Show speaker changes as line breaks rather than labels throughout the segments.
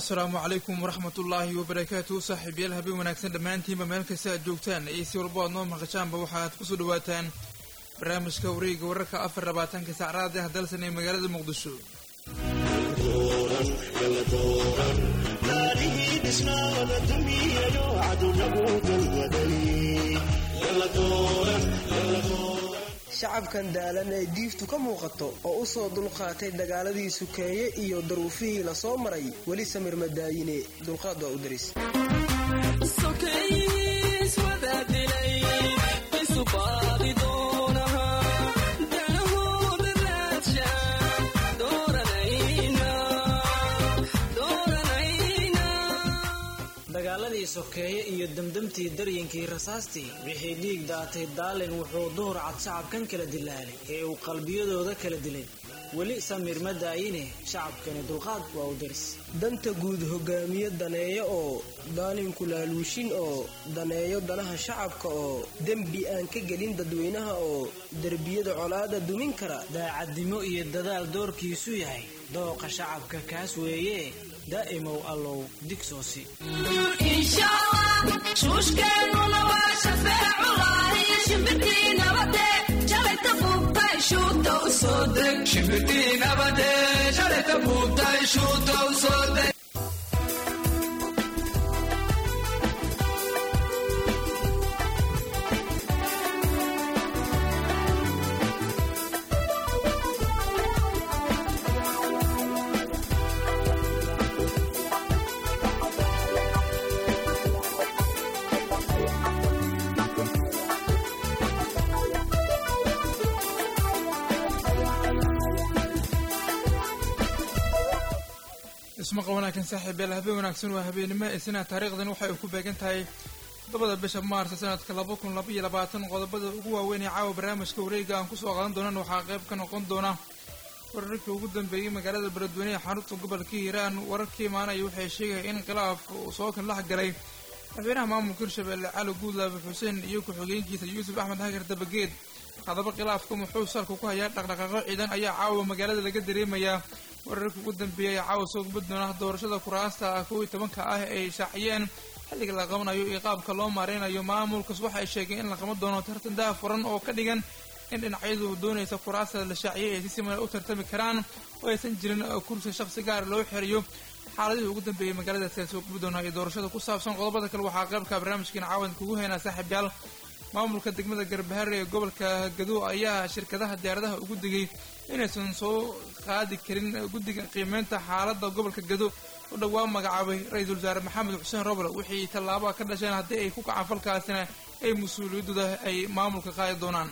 asalaamu calaykum waraxmatullaahi wabarakaatu saaxiibayaal habeen wanaagsan dhammaantiinba meel kasta aad joogtaan iyo si walbo aad noo maqashaanba waxaad kusoo dhawaataan barnaamijka wareega wararka afar labaatanka saacraad ah dalsan ee magaalada muqdisho
shacabkan daalan ee diiftu ka muuqato oo u soo dulqaatay dagaaladii sukeeye iyo daruufihii la soo maray weli samir madaayine dulqaad waa u daris
dagaaladii sokeeye iyo demdemtii daryinkii rasaastii wixii dhiig daatay daalin wuxuu duhur cad shacabkan kala dilaalay ee uu qalbiyadooda kala dilay weli samir ma daayine shacabkani dulqaad waa u daris
danta guud hogaamiye daneeyo oo daalinku laaluushin oo daneeyo danaha shacabka oo dembi aan ka gelin dadweynaha oo derbiyada colaada dumin kara
daacadnimo iyo dadaal doorkiisu yahay dooqa shacabka kaas weeye daa'imow allow digsoosi
shuushkeennuna waa shafeeculaaiyo shimbirtii nabade shalayta buubtay shuuta u soo deg shimbirtii nabade shalayta buubtay shuuta u soo deg
ismaqa wanaagsan saaxiibayaal habeen wanaagsan waa habeenimo isna taariikhdan waxay ku beegan tahay toddobada bisha maarsa sanadka laba kun laba iyo labaatan qodobada ugu waaweyn ee caawa barnaamijka wareega aan kusoo qaadan doonan waxaa qayb ka noqon doona wararkii ugu dambeeyey magaalada beledweyne ee xarunta gobolka hiiraan wararkii imaanaya waxay sheegaya in khilaaf uu soo kan dhex galay madaxweynaha maamulka hirshabelle cali guudlaabe xuseen iyo ku-xigeenkiisa yuusuf axmed hagar dabageed haddaba khilaafka muxuu salka ku hayaa dhaqdhaqaaqo ciidan ayaa caawa magaalada laga dareemayaa wararka ugu dambeeyay ee caawa soo gubad doona doorashada kuraasta kow iyo tobanka ah ay shaaciyeen xilliga la qabanayo iyo qaabka loo maareynayo maamulkas waxay sheegeen in la qaban doono tartan daha furan oo ka dhigan in dhinacyadu doonaysa kuraasta la shaaciyay ay si siman u tartami karaan oo aysan jirin kursi shaqsi gaar loo xiriyo xaaladihii ugu dambeeyey magaaladaasi aan soo gubi doonaa iyo doorashada ku saabsan qodobada kale waxaa qaybka barnaamijkeena caawan kugu haynaa saaxiibyaal maamulka degmada garbahare ee gobolka gadow ayaa shirkadaha diyaaradaha ugu digay inaysan soo qaadi karin guddiga qiimeynta xaaladda gobolka gadow u dhowaa magacaabay ra-iisul wasaare maxamed xuseen roble wixii tallaabaa ka dhasheen haddii ay ku kacaan falkaasina ay mas-uuliyadooda ay maamulka qaadi doonaan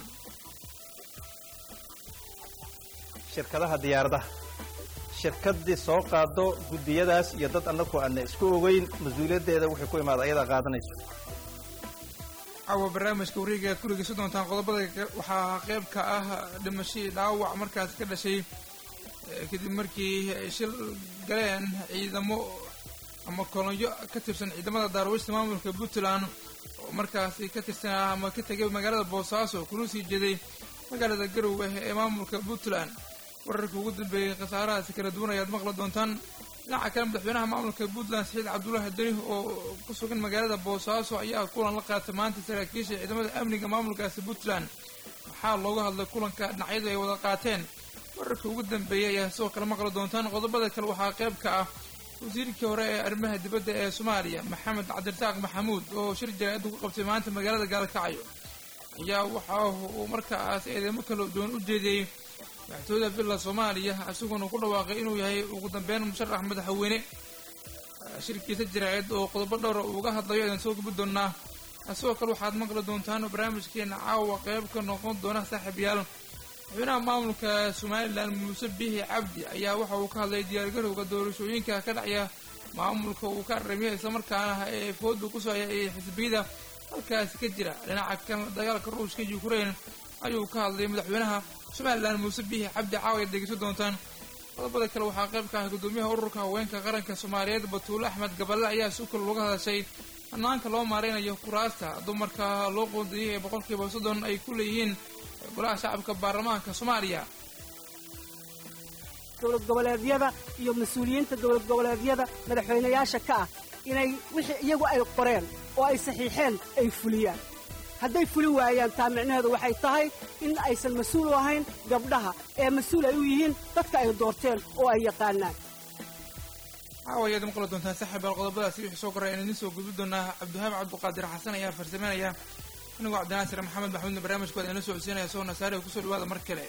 shirkadaha diyaaradaha shirkaddii soo qaado guddiyadaas iyo dad annagu aanna isku ogeyn mas-uuliyaddeeda waxay ku imaada ayadaa qaadanayso
caawa barnaamijka wareega aad ku dhegeysan doontaan qodobada waxaa qayb ka ah dhimashadii dhaawac markaas ka dhashay kadib markii ay shil galeen ciidamo ama kolonyo ka tirsan ciidamada daarweysta maamulka puntland oo markaasi ka tirsanaa ama ka tegay magaalada boosaaso kuna sii jeeday magaalada garowe ee maamulka puntland wararka ugu dambeeyey khasaarahaasi kala duwan ayaad maqli doontaan dhinaca kale madaxweynaha maamulka puntland saxiid cabdullaahi deni oo ku sugan magaalada boosaaso ayaa kulan la qaatay maanta saraakiisha ciidamada amniga maamulkaasi puntland waxaa looga hadlay kulanka dhinacyadu ay wada qaateen wararka ugu dambeeyey ayaa sidoo kale maqli doontaan qodobada kale waxaa qayb ka ah wasiirkii hore ee arrimaha dibadda ee soomaaliya maxamed cabdirasaaq maxamuud oo shir jaraa'idda ku qabtay maanta magaalada gaalkacyo ayaa waxa uu markaas eedeymo kala duwan u jeediyey madaxtooyada villa soomaaliya isagoona ku dhawaaqay inuu yahay ugu dambeyn musharax madaxweyne shirkiisa jaraa'id oo qodobo dhowra uuga hadlayo ayaan soo gubi doonaa sidoo kale waxaad maqli doontaan barnaamijkeena caawa qayb ka noqon doona saaxiibayaal madaxweynaha maamulka somalilan muuse bihi cabdi ayaa waxa uu ka hadlay diyaargarowga doorashooyinka ka dhacya maamulka uu ka aramiya islamarkaana ee fooda kusoo haya ee xisbiyada halkaasi ka jira dhinaca kan dagaalka ruushka ukraine ayuu ka hadlay madaxweynaha somalilan muuse bihi cabdi caawa ayaad dhegeysan doontaan qodobada kale waxaa qayb ka ah gudoomiyaha ururka haweenka qaranka soomaaliyeed batuule axmed gaballe ayaa si kale looga hadashay hanaanka loo maareynayo kuraasta dumarka loo qoondiyey ee boqolkiiba soddon ay ku leeyihiin golaha shacabka baarlamaanka soomaaliya
dowlad goboleedyada iyo mas-uuliyiinta dowlad goboleedyada madaxweynayaasha ka ah inay wixii iyagu ay qoreen oo ay saxiixeen ay fuliyaan hadday fuli waayaan taa micnaheedu waxay tahay in aysan mas-uul u ahayn gabdhaha ee mas-uul ay u yihiin dadka ay doorteen oo ay yaqaanaan
caawayaad maqli doontaan saaxiibaal qodobadaasi wixii soo koray aan idiin soo gudbi doonaa cabdiwahaab cabduqaadir xasan ayaa farsameynaya anigoo cabdinaasir maxamed maxmuudna barnaamijkooda inoo soo codsiinaya soo nasaariga kusoo dhawaada mar kale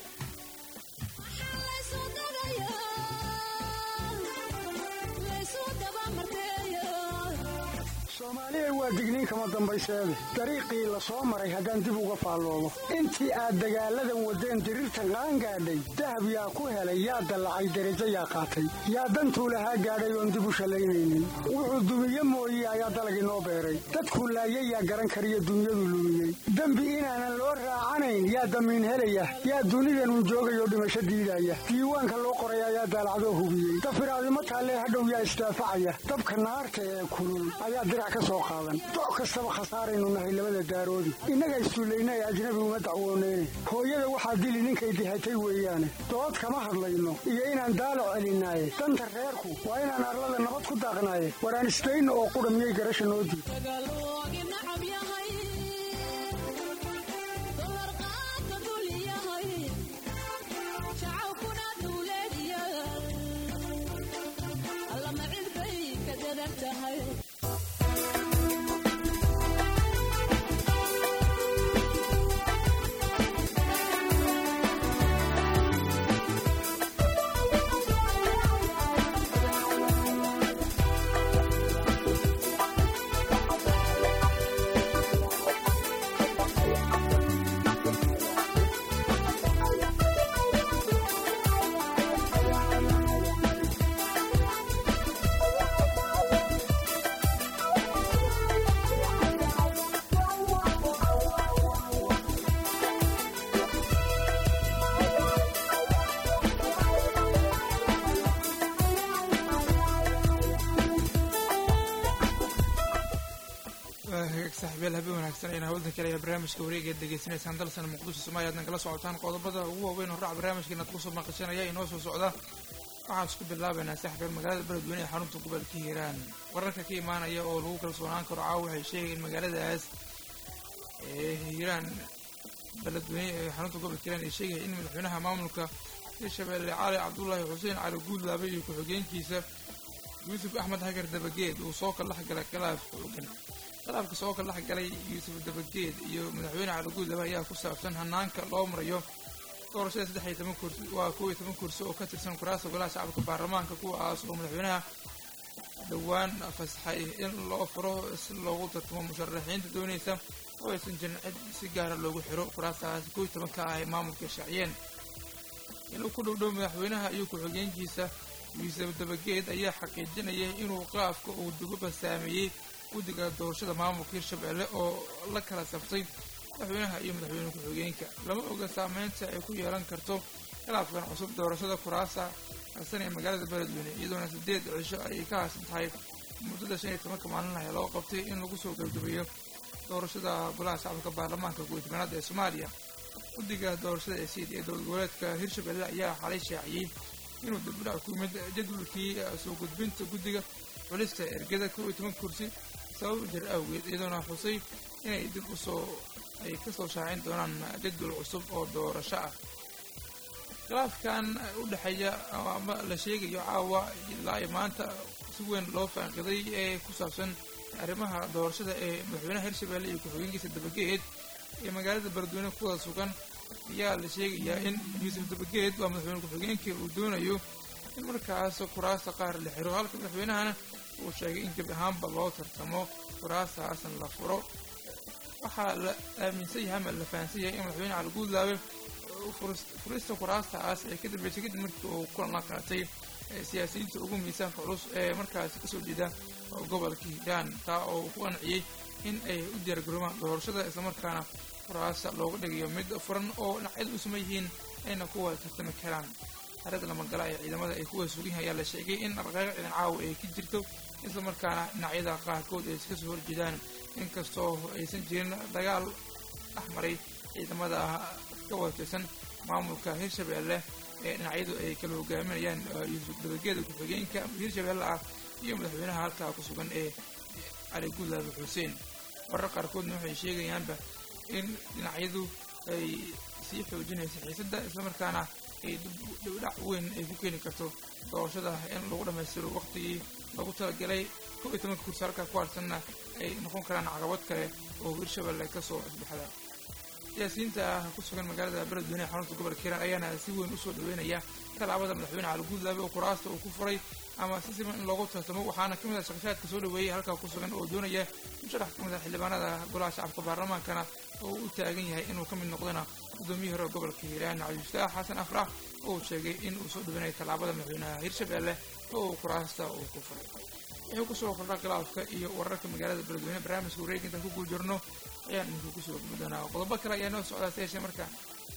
soomaaliya waa digniin kama dambayseede dariiqii la soo maray haddaan dib uga faalloobo intii aad dagaalladan waddeen diriirtan qaan gaadhay dahab yaa ku helay yaa dallacay derajo yaa qaatay yaa dantuu lahaa gaadhay oon dib u shallaynaynin wuxuu dumiye mooye ayaa dalagii noo beeray dadku laayay yaa garan kariyo dunyadu lumiyey dembi inaanan loo raacanayn yaa damiin helaya yaa dunidanun joogayoo dhimasho diidaya diiwaanka loo qoray ayaa daalacdoo hubiyey dafiraadimo taallee hadhow yaa isdaafacaya dabka naarta ee kulul ayaa dirac ka soo qaadan doc kastaba khasaaraynu nahay labada daaroodi innaga issullayna ee ajnabi uma dacwooneyne hooyada waxaa dili ninkay dihatay weeyaane dood kama hadlayno iyo inaan daalac celinaaye danta reerku waa inaan arlada nabad ku daaqnaaye waraan isdayno oo qudha miyay garasha noo diid
hagaag saaxiibyaal habeen wanaagsan ayna hawldan kale ayaa barnaamijka wareegeed degeysanaysaan dalsan muqdisho soomaaliya adna kala socotaan qodobada ugu waaweyn horraca barnaamijkeena ad kusoo maqashanaya inoo soo socda waxaan isku bilaabaynaa saaxiibyaal magaalada beledweyne ee xarunta gobolka hiiraan wararka ka imaanaya oo lagu kalsoonaan karo caawa waxay sheegay in magaaladaas ee hiiraan beledweyne ee xarunta gobolka hiiraan ay sheegaya in madaxweynaha maamulka hirshabeelle cali cabdullaahi xuseen cali guudlaabe iyo ku-xigeenkiisa yuusuf axmed hagar dabageed uu soo kala dhexgalay khilaaf xoogan khilaafka soo kala dhexgalay yuusuf dabageed iyo madaxweyne cali guudlaabe ayaa ku saabsan hanaanka loo marayo doorashada saddex iyo toban kursi waa kow iyo toban kursi oo ka tirsan kuraasta golaha shacabka baarlamaanka kuwaas oo madaxweynaha dhowaan fasaxay in loo furo si loogu tartamo musharaxiinta doonaysa oo aysan jirin cid si gaara loogu xiro kuraastaas kow iyo toban ka ah ay maamulka shaaciyeen inuu ku dhowdhow madaxweynaha iyo ku-xigeenkiisa yuusuf dabageed ayaa xaqiijinayay inuu qaafka uu duguba saameeyey guddiga doorashada maamulka hirshabelle oo la kala sabtay madaxweynaha iyo madaxweyne ku-xigeenka lama oga saameynta ay ku yeelan karto khilaafkan cusub doorashada kuraasa harsan ee magaalada beledweyne iyadoona sideed cisho ay ka haasan tahay muddada shan iyo tobanka maalin ah ee loo qabtay in lagu soo gabgabeeyo doorashada golaha shacabka baarlamaanka guud-tobanaad ee soomaaliya guddiga doorashada ee siid ee dowlad goboleedka hirshabelle ayaa xalay shaaciyey inuu dibdhac ku yimid jadwalkii soo gudbinta guddiga xulista ergada kow iyo toban kursi sabab jir awgeed iyadoona xusay inay dib usoo ay kasoo shaacin doonaan jadwal cusub oo doorasho ah khilaafkan u dhexeeya ama la sheegayo caawa ilaa ay maanta si weyn loo faanqiday ee ku saabsan arrimaha doorashada ee madaxweynaha hirshabelle iyo ku-xigeenkiisa dabageed ee magaalada beledweyne kuwada sugan ayaa la sheegayaa in yuusuf dabageed waa madaxweyne ku-xigeenkii uu doonayo in markaas kuraasta qaar la xiro halka madaxweynahana uu sheegay in gebi ahaanba loo tartamo kuraastaasna la furo waxaa la aaminsan yahay ama la fahansan yahay in madaxweyne cali guudlaabe furista kuraastaas ay ka dambeysay kadib markii uu kulan la qaatay siyaasiyiinta ugu miisaanka culus ee markaasi kasoo jeeda gobolka hiiraan taa oo ku qanciyey in ay u diyaargaroomaan doorashada islamarkaana kuraasta looga dhigayo mid furan oo dhinacyadu u saman yihiin ayna kuwa tartami karaan xarada lamagala ee ciidamada ay kuwa sugan yahay ayaa la sheegay in dhaqdhaqaaq ciidan caawa ay ka jirto islamarkaana dhinacyada qaarkood ay iska soo horjeedaan inkastoo aysan jirin dagaal dhex maray ciidamada ka watirsan maamulka hirshabelle ee dhinacyadu ay kala hogaaminayaan yuusuf dabageeda ku-xigeenka hirshabeelle ah iyo madaxweynaha halkaa ku sugan ee cali guudlaabe xuseen warar qaarkoodna waxay sheegayaanba in dhinacyadu ay sii xoojinayso xiisadda islamarkaana ay dhibdhac weyn ay ku keeni karto doorashada in lagu dhammaystiro waqtigii lagu talagalay kow iyo tobanka kursi halkaa ku harsanna ay noqon karaan caqabad kale oo hirshabeelle ka soo cusbaxda siyaasiyiinta ah ku sugan magaalada beledweyne xarunta gobolka hiiraan ayaana si weyn usoo dhaweynaya talaabada madaxweyne cali guudlaabe oo kuraasta uu ku furay ama si siman in loogu tartamo waxaana ka mid ah shaqashaadka soo dhaweeyey halkaa ku sugan oo doonaya musharax ka mid ah xildhibaanada golaha shacabka baarlamaankana oo u taagan yahay inuu ka mid noqdana gudoomiyihii hore gobolka hiiraan cabdifataax xasan afrax oo uu sheegay in uu soo dhaweynayo tallaabada madaxweynaha hirshabeelle oo uu kuraasta uu ku furay wuxuu kusoo kordha khilaafka iyo wararka magaalada beledweyne barnaamijka wareeg intaan ku guul jirno ayaan idinku kusoo gudbi doonaa qodobo kale ayaa noo socdaa se yeeshee marka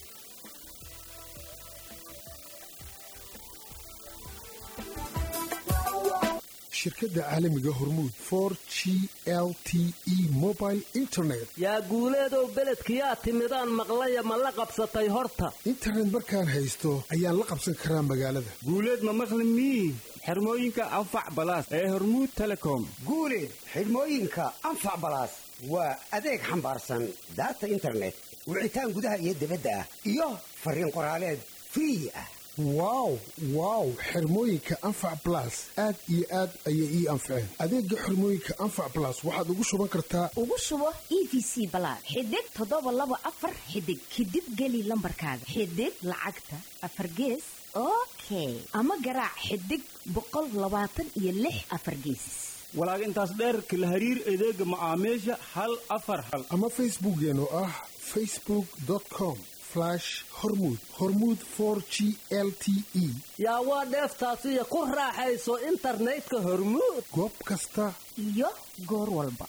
shirkadda caalamiga hormuud for g l t e mobile internet
yaa guuleedow beledkiyaa timidaan maqlaya ma la qabsatay horta
internet markaan haysto ayaan la qabsan karaa magaalada
guuleed ma maqli mii xirmooyinka anfac balaas ee hormuud telecom
guuleed xidhmooyinka anfac balaas waa adeeg xambaarsan daata internet wicitaan gudaha iyo dibadda ah iyo fariin qoraaleed free ah
wow wow xirmooyinka anfac balas aad iyo aad ayay ii anfaceen adeega xirmooyinka anfac balas waxaad ugu shuban kartaa
ugu shubo e v c balaas xidig toddoba laba afar xidig kadib geli lambarkaaga xidig lacagta afar gees okay ama garaac xidig boqol labaatan iyo lix afar geesis
walaag intaas dheerka la hariir adeega macaamiisha hal afar hal
ama facebookeen oo ah facebook com hormuud hormuud for g l t e
yaa waa dheeftaasiyo ku raaxayso internetka hormuud
goob kasta
iyo goor walba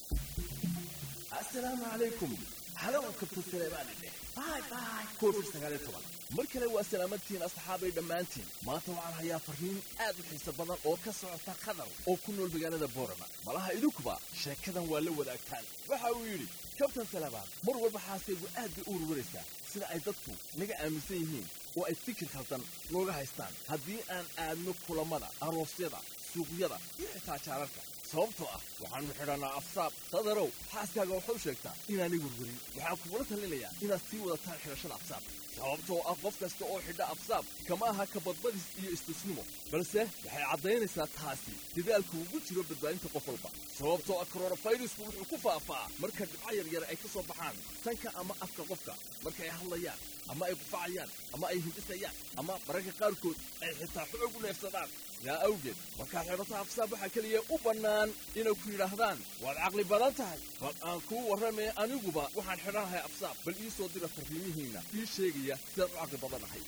asalaamu calaykum halow kabta saleebaanidheh bay bay covid sagaaliyo toban mar kale waa salaamadtihiin asxaabay dhammaantiin maanta waxaan hayaa farriin aad u xiiso badan oo ka socota qatar oo ku nool magaalada boorama malaha idinkuba sheekadan waa la wadaagtaan waxa uu yidhi kabtan salabaan mar walba xaasaygu aad bay u warwaraysaa sida ay dadku naga aaminsan yihiin oo ay fikir khaldan nooga haystaan haddii aan aadno kulammada aroosyada suuqyada iyo xitaa jaararka sababtoo ah waxaannu xidhannaa afsaab qadarow xaaskaaga waxau sheegtaa inaanay warwarin waxaan kugula talinayaa inaad sii wadataan xidhashada afsaab sababtoo ah qof kasta oo xidha afsaab kama aha kabadbadis iyo istusnimo balse waxay caddaynaysaa taasi dadaalku ugu jiro badbaadinta qof walba sababtoo ah koronafayrusku wuxuu ku faafaa marka dhibco yaryar ay ka soo baxaan sanka ama afka qofka marka ay hadlayaan ama ay qufacayaan ama ay hindhisayaan ama mararka qaarkood ay xitaa xoog u neefsadaan sidaa awgeed markaad xidhato afsaab waxaa keliya u bannaan inay ku yidhaahdaan waad caqli badan tahay bal aan kuu warramee aniguba waxaan xidhanahay afsaab bal ii soo dira farriimihiinna ii sheegaya sidaad u caqli badanahay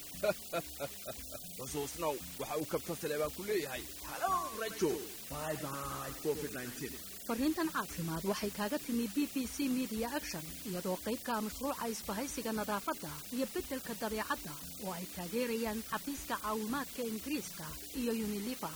xusuusnow waxa uu kabta saleebaan ku leeyahay halow rajo bye bye covid
fariintan caafimaad waxay kaaga timi b b c media action iyadoo qaybka mashruuca isbahaysiga nadaafadda iyo beddelka dabeecadda oo ay taageerayaan xafiiska caawimaadka ingiriiska iyo uniliver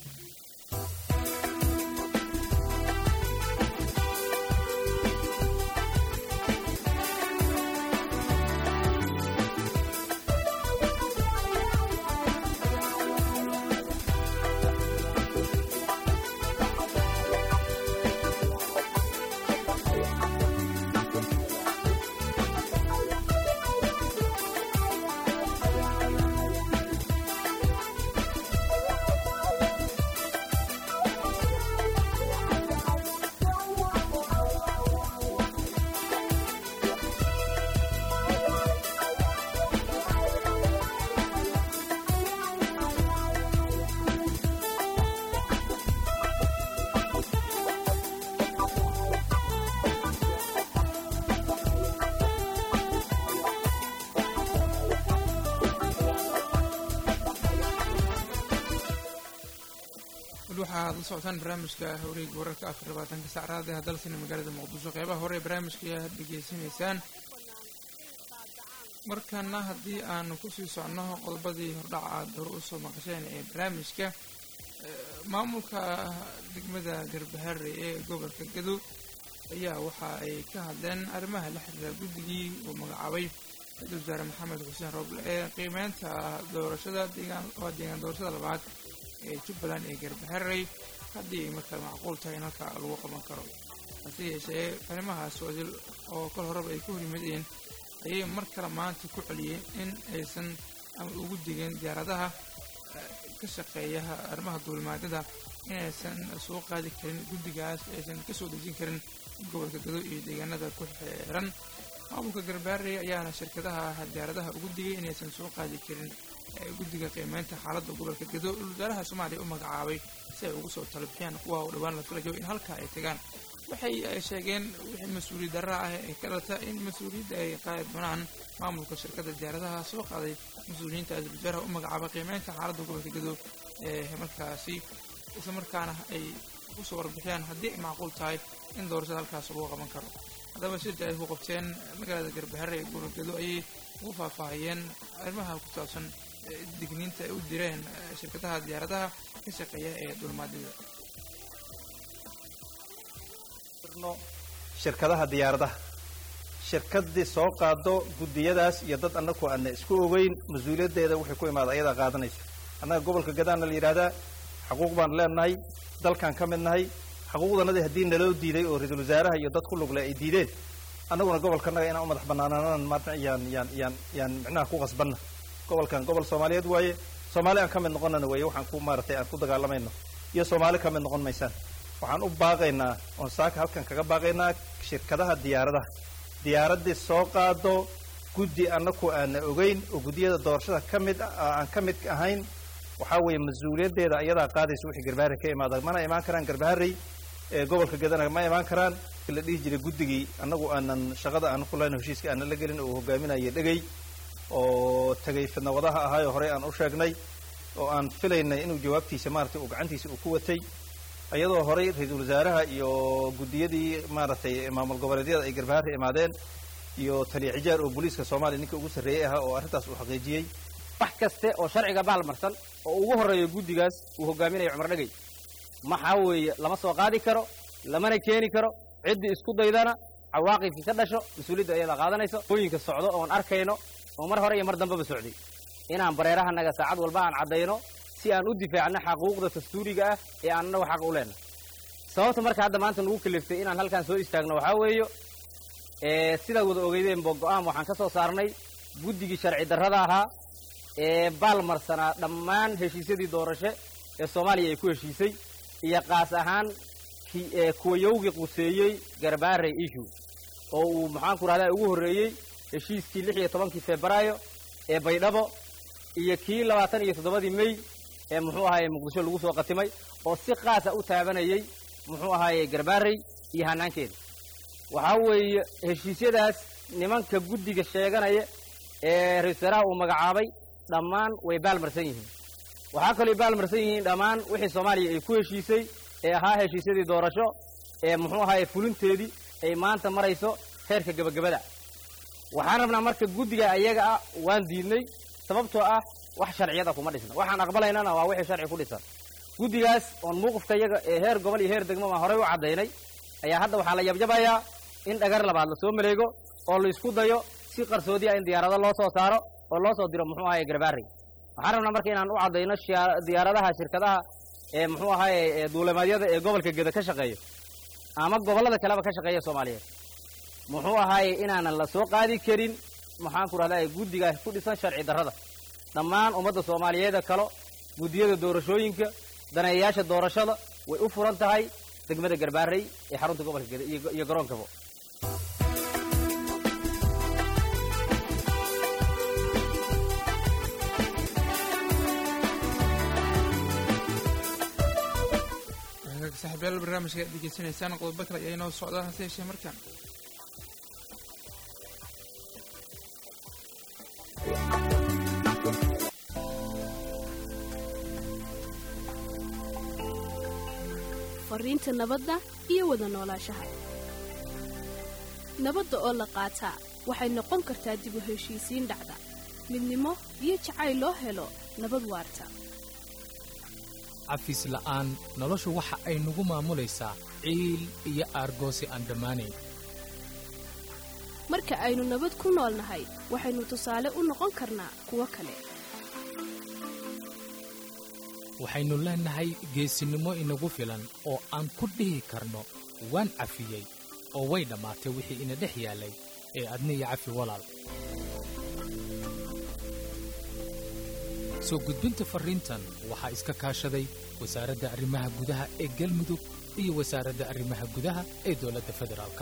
waxaad la socotaan barnaamijka wareega wararka afar labaatanka sacraada ee dalsina magaalada muqdisho qeybaha hore ee barnaamijka ayaad dhegeysanaysaan markana haddii aanu kusii socno qodobadii hordhaca aad hore usoo maqasheen ee barnaamijka maamulka degmada garbaharre ee gobolka gadow ayaa waxa ay ka hadleen arrimaha la xiriira guddigii uu magacaabay ra-iisul wasaare maxamed xuseen rooble ee qiimeynta doorashada deegaan waa deegaan doorashada labaad ee jubbaland ee garbaxeray haddii ay markaa macquul tahay in halkaa lagu qaban karo hase yeeshee arrimahaas wadil oo kol horeba ay ku horyimaadeen ayay mar kale maanta ku celiyeen in aysan ama ugu digeen diyaaradaha ka shaqeeya arrimaha duulimaadyada inaysan soo qaadi karin guddigaas aysan ka soo dejin karin gobolka gado iyo deegaanada ku xeeran maamulka garbaarey ayaana shirkadaha diyaaradaha ugu digay inaysan soo qaadi karin guddiga qiimeynta xaaladda gobolka gado wasaaraha soomaaliya u magacaabay si ay ugu soo talabixiyaan kuwa u dhowaan la filayo in halkaa ay tagaan waxay sheegeen wixii mas-uuliyad darra ah ee ka dhalata in mas-uuliyadda ay qaadi doonaan maamulka shirkadda diyaaradaha soo qaaday mas-uuliyiinta ra-isul wasaaraha u magacaabay qiimeynta xaaladda gobolka gado ee markaasi isla markaana ay ku soo warbixiyaan haddii ay macquul tahay in doorashada halkaas lagu qaban karo haddaba shirka ay ku qabteen magaalada garbaxare ee gobolka gado ayay ugu faahfaahiyeen arrimaha ku saabsan digniinta ay u direen shirkadaha diyaaradaha ka shaqeeya ee dulmaadyada
shirkadaha diyaaradaha shirkadii soo qaado guddiyadaas iyo dad annagu aana isku ogeyn mas-uuliyaddeeda waxay ku imaada ayadaa qaadanayso annaga gobolka gadaana la yidhaahdaa xaquuq baan leenahay dalkaan ka mid nahay xaquuqdanadii haddii naloo diiday oo ra-iisul wasaaraha iyo dad ku lugle ay diideen annaguna gobolkanaga inaan u madax banaanaanan maarna yaan yaan yaan yaan micnaha ku qasbanna gobolkan gobol soomaaliyeed waaye soomaali aan ka mid noqonana weeye waxaan ku maaratay aan ku dagaalamayno iyo soomaali ka mid noqon maysaan waxaan u baaqaynaa oon saaka halkan kaga baaqaynaa shirkadaha diyaaradaha diyaaraddii soo qaado guddi annaku aana ogeyn oo guddiyada doorashada ka mid aan ka mid ahayn waxaa weeye mas-uuliyaddeeda ayadaa qaadaysa wixii garbaharey ka imaada mana imaan karaan garbaharey ee gobolka gadana ma imaan karaan ki la dhihi jiray guddigii annagu aanan shaqada aan ku lahayn heshiiska aanan la gelin oo hogaaminaya dhegay oo tagay fidnawadaha ahaayoo horey aan u sheegnay oo aan filaynay inuu jawaabtiisa maaragtay uu gacantiisa uu ku watay iyadoo horey ra-iisul wasaaraha iyo guddiyadii maaragtay maamul goboleedyada ay garbaharre imaadeen iyo taliya xijaar oo booliiska soomaaliya ninka ugu sarreeyey ahaa oo arrintaas uu xaqiijiyey
wax kaste oo sharciga baalmarsan oo ugu horreeyo guddigaas uu hogaaminayo cumar dhegay maxaa weeye lama soo qaadi karo lamana keeni karo ciddii isku daydana cawaaqibkii ka dhasho mas-uuliyadda ayadaa qaadanayso hooyinka socdo oon arkayno oo mar hore iyo mar dambeba socday inaan bareerahanaga saacad walba aan caddayno si aan u difaacno xaquuqda dastuuriga ah ee aan annagu xaq u leenahay sababta marka hadda maanta nagu kaliftay inaan halkaan soo istaagno waxaa weeyo sidaad wada ogeydeenbo go-aan waxaan ka soo saarnay guddigii sharci darrada ahaa ee baalmarsanaa dhammaan heshiisyadii doorasho ee soomaaliya ay ku heshiisay iyo qaas ahaan kuwa yowgii quseeyey garbaarey issue oo uu maxaanku rahdaa ugu horreeyey heshiiskii lix iyo tobankii febraayo ee baydhabo iyo kii labaatan iyo toddobadii mey ee muxuu ahaaye muqdisho lagu soo qatimay oo si qaasa u taabanayay muxuu ahaaye garbaarey iyo hanaankeeda waxaa weeye heshiisyadaas nimanka guddiga sheeganaya ee ra-isul wasaaraha uu magacaabay dhammaan way baalmarsan yihiin waxaa kaloo baalmarsan yihiin dhammaan wixii soomaaliya ay ku heshiisay ee ahaa heshiisyadii doorasho ee muxuu ahaaye fulinteedii ay maanta marayso heerka gebagabada waxaan rabnaa marka guddiga ayaga ah waan diidnay sababtoo ah wax sharciyada kuma dhisna waxaan aqbalaynana waa wixii sharci ku dhisan guddigaas oon muuqifka iyaga ee heer gobol iyo heer degmo baan horey u caddaynay ayaa hadda waxaa la yabyabayaa in dhagar labaad lasoo maleego oo la isku dayo si qarsoodiya in diyaarado loo soo saaro oo loo soo diro muxuu ahaye garbaarey waxaan rabnaa marka inaan u caddayno diyaaradaha shirkadaha ee muxuu ahaaye duulimaadyada ee gobolka geda ka shaqeeyo ama gobollada kaleba ka shaqeeya soomaaliyeed muxuu ahaaye inaanan la soo qaadi karin maxaanku rahdaa guddigaas ku dhisan sharci darrada dhammaan ummadda soomaaliyeeda kalo guddiyada doorashooyinka daneeyayaasha doorashada way u furan tahay degmada garbaarey ee xarunta gobolka geda iyo garoonkaba
saxiibyaal barnaamijka aad degeysanaysaan qodobo kale ayaa inoo socdaan hase yeeshee markaan
fariinta nabadda iyo wada noolaashaha nabadda oo la qaataa waxay noqon kartaa dib u heshiisiin dhacda midnimo iyo jacayl loo helo nabad waarta
cafis la'aan noloshu waxa ay nagu maamulaysaa ciil iyo aargoosi aan dhammaanayn
marka aynu nabad ku noolnahay waxaynu tusaale u noqon karnaa kuwo kale
waxaynu leennahay geesinimo inagu filan oo aan ku dhihi karno waan cafiyey oo way dhammaatay wixii ina dhex yaallay ee adni iyo cafi walaal soo gudbinta farriintan waxaa iska kaashaday wasaaradda arrimaha gudaha ee galmudug iyo wasaaradda arrimaha gudaha ee dowladda federaalka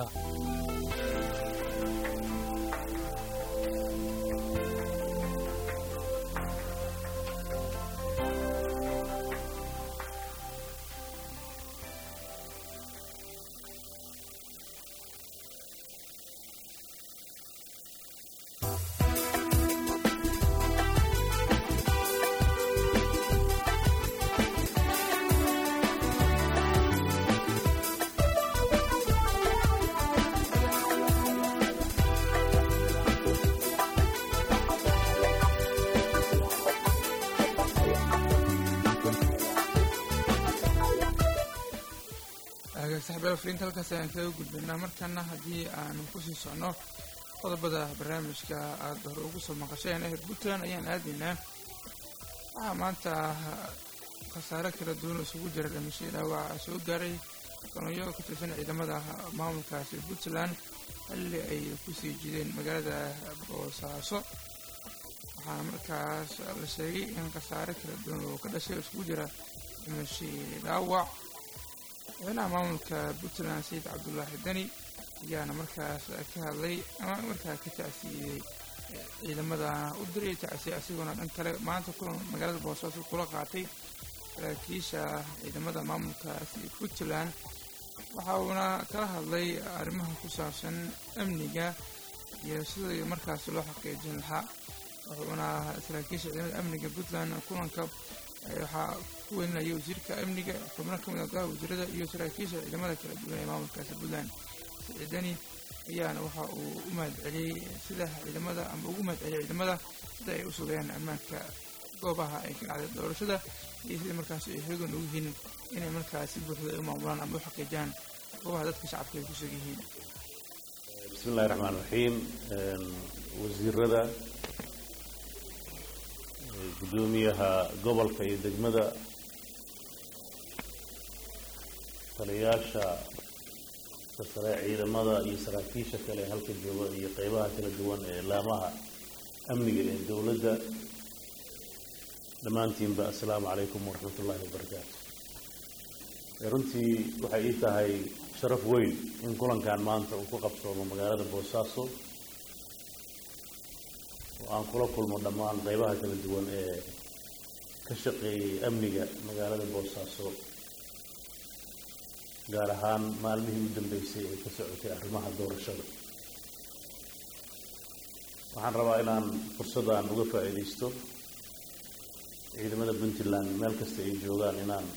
saxaabada fariinta halkaas ayaan kaga gudbaynaa markana haddii aanu kusii socno qodobada barnaamijka aada hore ugu soo maqasheen ee puntland ayaan aadaynaa waxaa maanta khasaare kala duwan isugu jira dhimashadii dhaawaca soo gaaray kolonyo ka tirsan ciidamada maamulkaasi puntland xilli ay kusii jideen magaalada boosaaso waxaana markaas la sheegay in khasaare kala duwan oo ka dhashay isugu jira dhimashadii dhaawac madaxweynaha maamulka puntland sayid cabdulaahi deni ayaana markaas ka hadlay ama markaa ka tacsiiyey ciidamada u diray tacsiye asigoona dhan kale maanta kulan magaalada boosaaso kula qaatay saraakiisha ciidamada maamulkaasi puntland waxa uuna kala hadlay arrimaha ku saabsan amniga iyo sidii markaas loo xaqiijin lahaa wuxuuna saraakiisha ciidamada amniga puntland kulanka waxaa ku welinaya wasiirka amniga xubno ka mid a golaha wasiirada iyo saraakiisha ciidamada kala duwan ee maamulkaasi puntland siciidani ayaana waxa uu u mahad celiyey sida ciidamada ama ugu mahad celiyay ciidamada sida ay u sugayaan ammaanka goobaha ay ka dhacday doorashada iyo sida markaas ay xoogan ugu yihiin inay markaas si buuxda ay u maamulaan ama u xaqiijiyaan goobaha dadka shacabka ay ku sug yihiin
bismi illahi raxmaan raxiim wasiirada guddoomiyaha gobolka iyo degmada taliyayaasha sare ciidamada iyo saraakiisha kale ee halka jooga iyo qeybaha kala duwan ee laamaha amniga ee dowladda dhammaantiinba assalaamu calaykum waraxmat ullaahi wabarakaatu runtii waxay ii tahay sharaf weyn in kulankan maanta uu ku qabsoomo magaalada boosaaso oo aan kula kulmo dhammaan qeybaha kala duwan ee ka shaqeeyay amniga magaalada boosaaso gaar ahaan maalmihii u dambeysay ee ka socotay arrimaha doorashada waxaan rabaa inaan fursaddan uga faa'iidaysto ciidamada puntland meel kasta ay joogaan inaan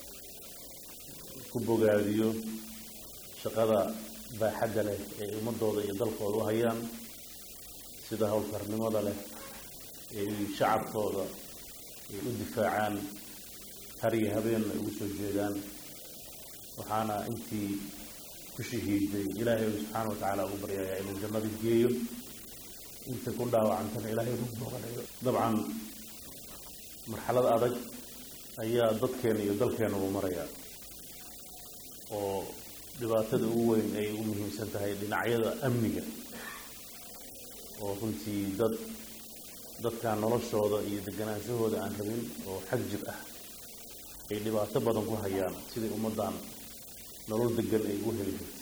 ku bogaadiyo shaqada baaxadda leh ee ummadooda iyo dalkooda u hayaan sida howlkarnimada leh ee shacabkooda ay u difaacaan har iyo habeenna ay ugu soo jeedaan waxaana intii ku shahiiday ilaahay subxaana wa tacaala ugu baryayaa inuu jannada geeyo inta ku dhaawacantana ilaahay ugu booqanayo dabcan marxalad adag ayaa dadkeena iyo dalkeena uu marayaa oo dhibaatada ugu weyn ay ugu muhiimsan tahay dhinacyada amniga oo runtii dad dadkan noloshooda iyo deganaanshahooda aan rabin oo xag jir ah ay dhibaato badan ku hayaan sidai ummaddan nolol degan ay ugu heli jirtay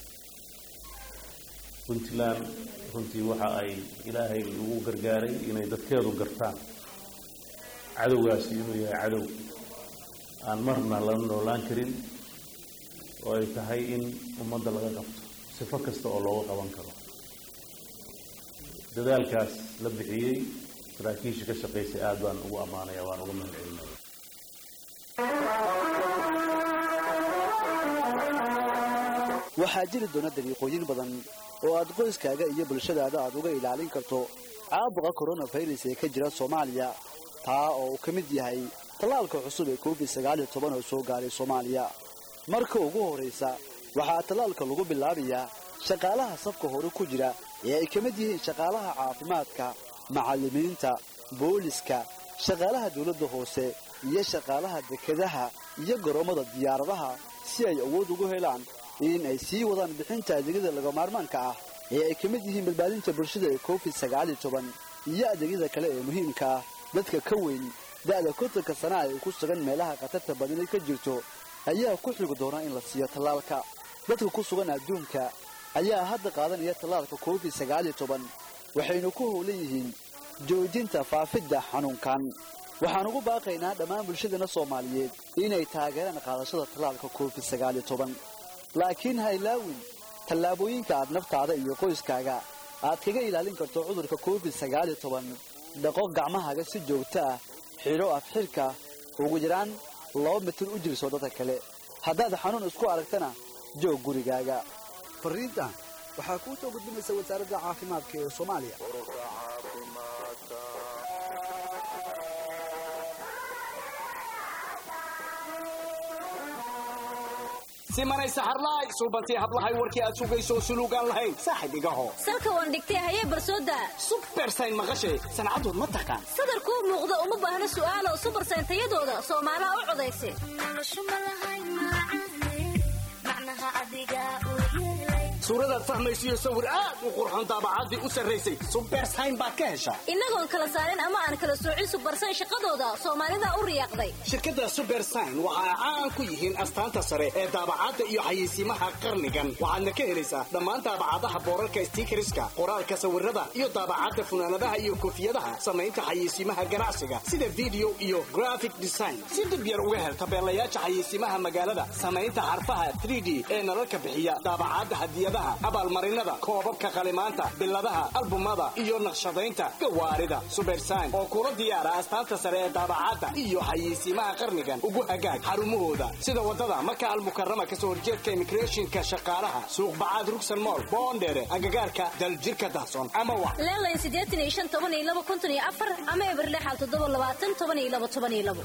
puntland runtii waxa ay ilaahay ugu gargaaray inay dadkeedu gartaan cadowgaasi inuu yahay cadow aan marna lala noolaan karin oo ay tahay in ummadda laga qabto sifo kasta oo looga qaban karo dadaalkaas la bixiyey saraakiisha ka shaqaysay aada baan ugu ammaanaya waan uga mahad celinaya
waxaa jiri doona dariiqooyin badan oo aad qoyskaaga iyo bulshadaada aad uga ilaalin karto caabuqa koronafirus ee ka jira soomaaliya taa oo uu ka mid yahay tallaalka cusub ee covid sagaal iyo toban oo soo gaaray soomaaliya marka ugu horraysa waxaa tallaalka lagu bilaabayaa shaqaalaha safka hore ku jira ee ay ka mid yihiin shaqaalaha caafimaadka macallimiinta booliska shaqaalaha dawladda hoose iyo shaqaalaha dekedaha iyo garoommada diyaaradaha si ay awood ugu helaan in ay sii wadaan bixinta adeegyada lagamaarmaanka ah ee ay ka mid yihiin badbaadinta bulshada ee covid sagaal iyo toban iyo adeegyada kale ee muhiimka ah dadka ka weyn da'da kontanka sana ay ku sugan meelaha khatarta badani ka jirto ayaa ku xigi doona in la siiyo tallaalka dadka ku sugan adduunka ayaa hadda qaadanaya tallaalka covid sagaal iyo toban waxaynu ku howlan yihiin joojinta faafidda xanuunkan waxaan ugu baaqaynaa dhammaan bulshadana soomaaliyeed inay taageeraan qaadashada tallaalka covid sagaal iyo toban laakiin ha ilaawin tallaabooyinka aad naftaada iyo qoyskaaga aad kaga ilaalin karto cudurka covid sagaal iyo toban dhaqo gacmahaaga si joogto ah xidho afxirka ugu yaraan laba mitir u jirso dadka kale haddaad xanuun isku aragtana joog gurigaaga fariintan waxaa kuu soo gudbinaysa wasaaradda caafimaadka ee soomaaliya
simanay saxarlaay suubantii hablahay warkii aad sugayso suluugaan lahayn saaxib igaho
salka waan dhigtay hayee barsooda
subersayn maqashay sancadood ma taqaan
sadarkuu muuqda uma baahna su'aalo subarsayn tayadooda soomaalaha u codaysa
suuradaad fahmaysiyo sawir aad u qurxoon daabacaddii u sarraysay subersayn baad ka heshaa
innagoon kala saarin ama aan kala soocin subarsayn shaqadooda soomaalida u riyaaqday
shirkadda subersayn waxa ay caan ku yihiin astaanta sare ee daabacadda iyo xayeysiimaha qarnigan waxaadna ka helaysaa dhammaan daabacadaha boorarka stiikariska qoraalka sawirada iyo daabacadda funaanadaha iyo koofiyadaha samaynta xayeysiimaha ganacsiga sida video iyo graphic design si dib yar uga hel tabeelayaasha xayeysiimaha magaalada samaynta xarfaha 3d ee nalalka bixiya daabacadda hadiyadaha abaalmarinada koobabka qalimaanta biladaha albumada iyo naqshadaynta gawaarida subersayn oo kula diyaara astaanta sare ee daabacadda iyo xayeysiimaha qarnigan ugu hagaag xarumahooda sida wadada maka almukarama kasoo horjeedka immigrationka shaqaalaha suuq bacaad rugsan mool boondheere agagaarka daljirka dahson ama wa
leelayn siddeetan iyo shan toban iyo laba konton iyo afar ama eber lixal toddoba labaatan toban iyo laba toban iyo labo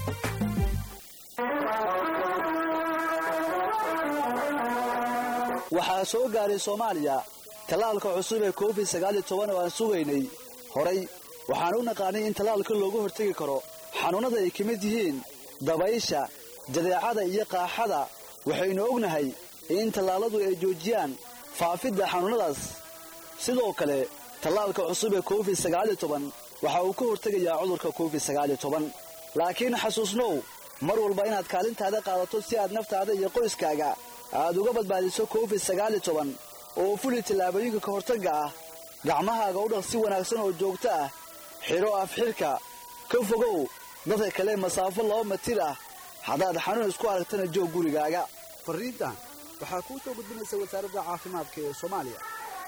waxaa soo gaaray soomaaliya tallaalka cusub ee covid sagaal iyo toban oo aan sugaynay horay waxaan u naqaanay in tallaalka looga hortegi karo xanuunnada ay ka mid yihiin dabaysha jadeecada iyo qaaxada waxaynu ognahay in tallaalladu ay joojiyaan faafidda xanuunnadaas sidoo kale tallaalka cusub ee covid sagaal iyo toban waxa uu ka hortegayaa cudurka covid sagaal iyo toban laakiin xasuusnow mar walba inaad kaalintaada qaadato si aad naftaada iyo qoyskaaga aad uga badbaadiso covid sagaal iyo toban oo fuli tallaabooyinka ka hortagga ah gacmahaaga u dhaq si wanaagsan oo joogto ah xidho afxidhka ka fogow dadka kale masaafo laba mitir ah haddaad xanuun isku aragtana joog gurigaaga fariintan waxaa kuu soo gudbinaysa wasaaradda caafimaadka ee soomaaliya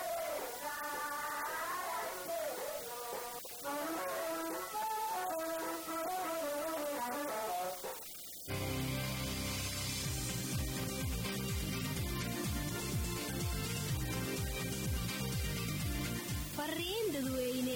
fariin dadweyne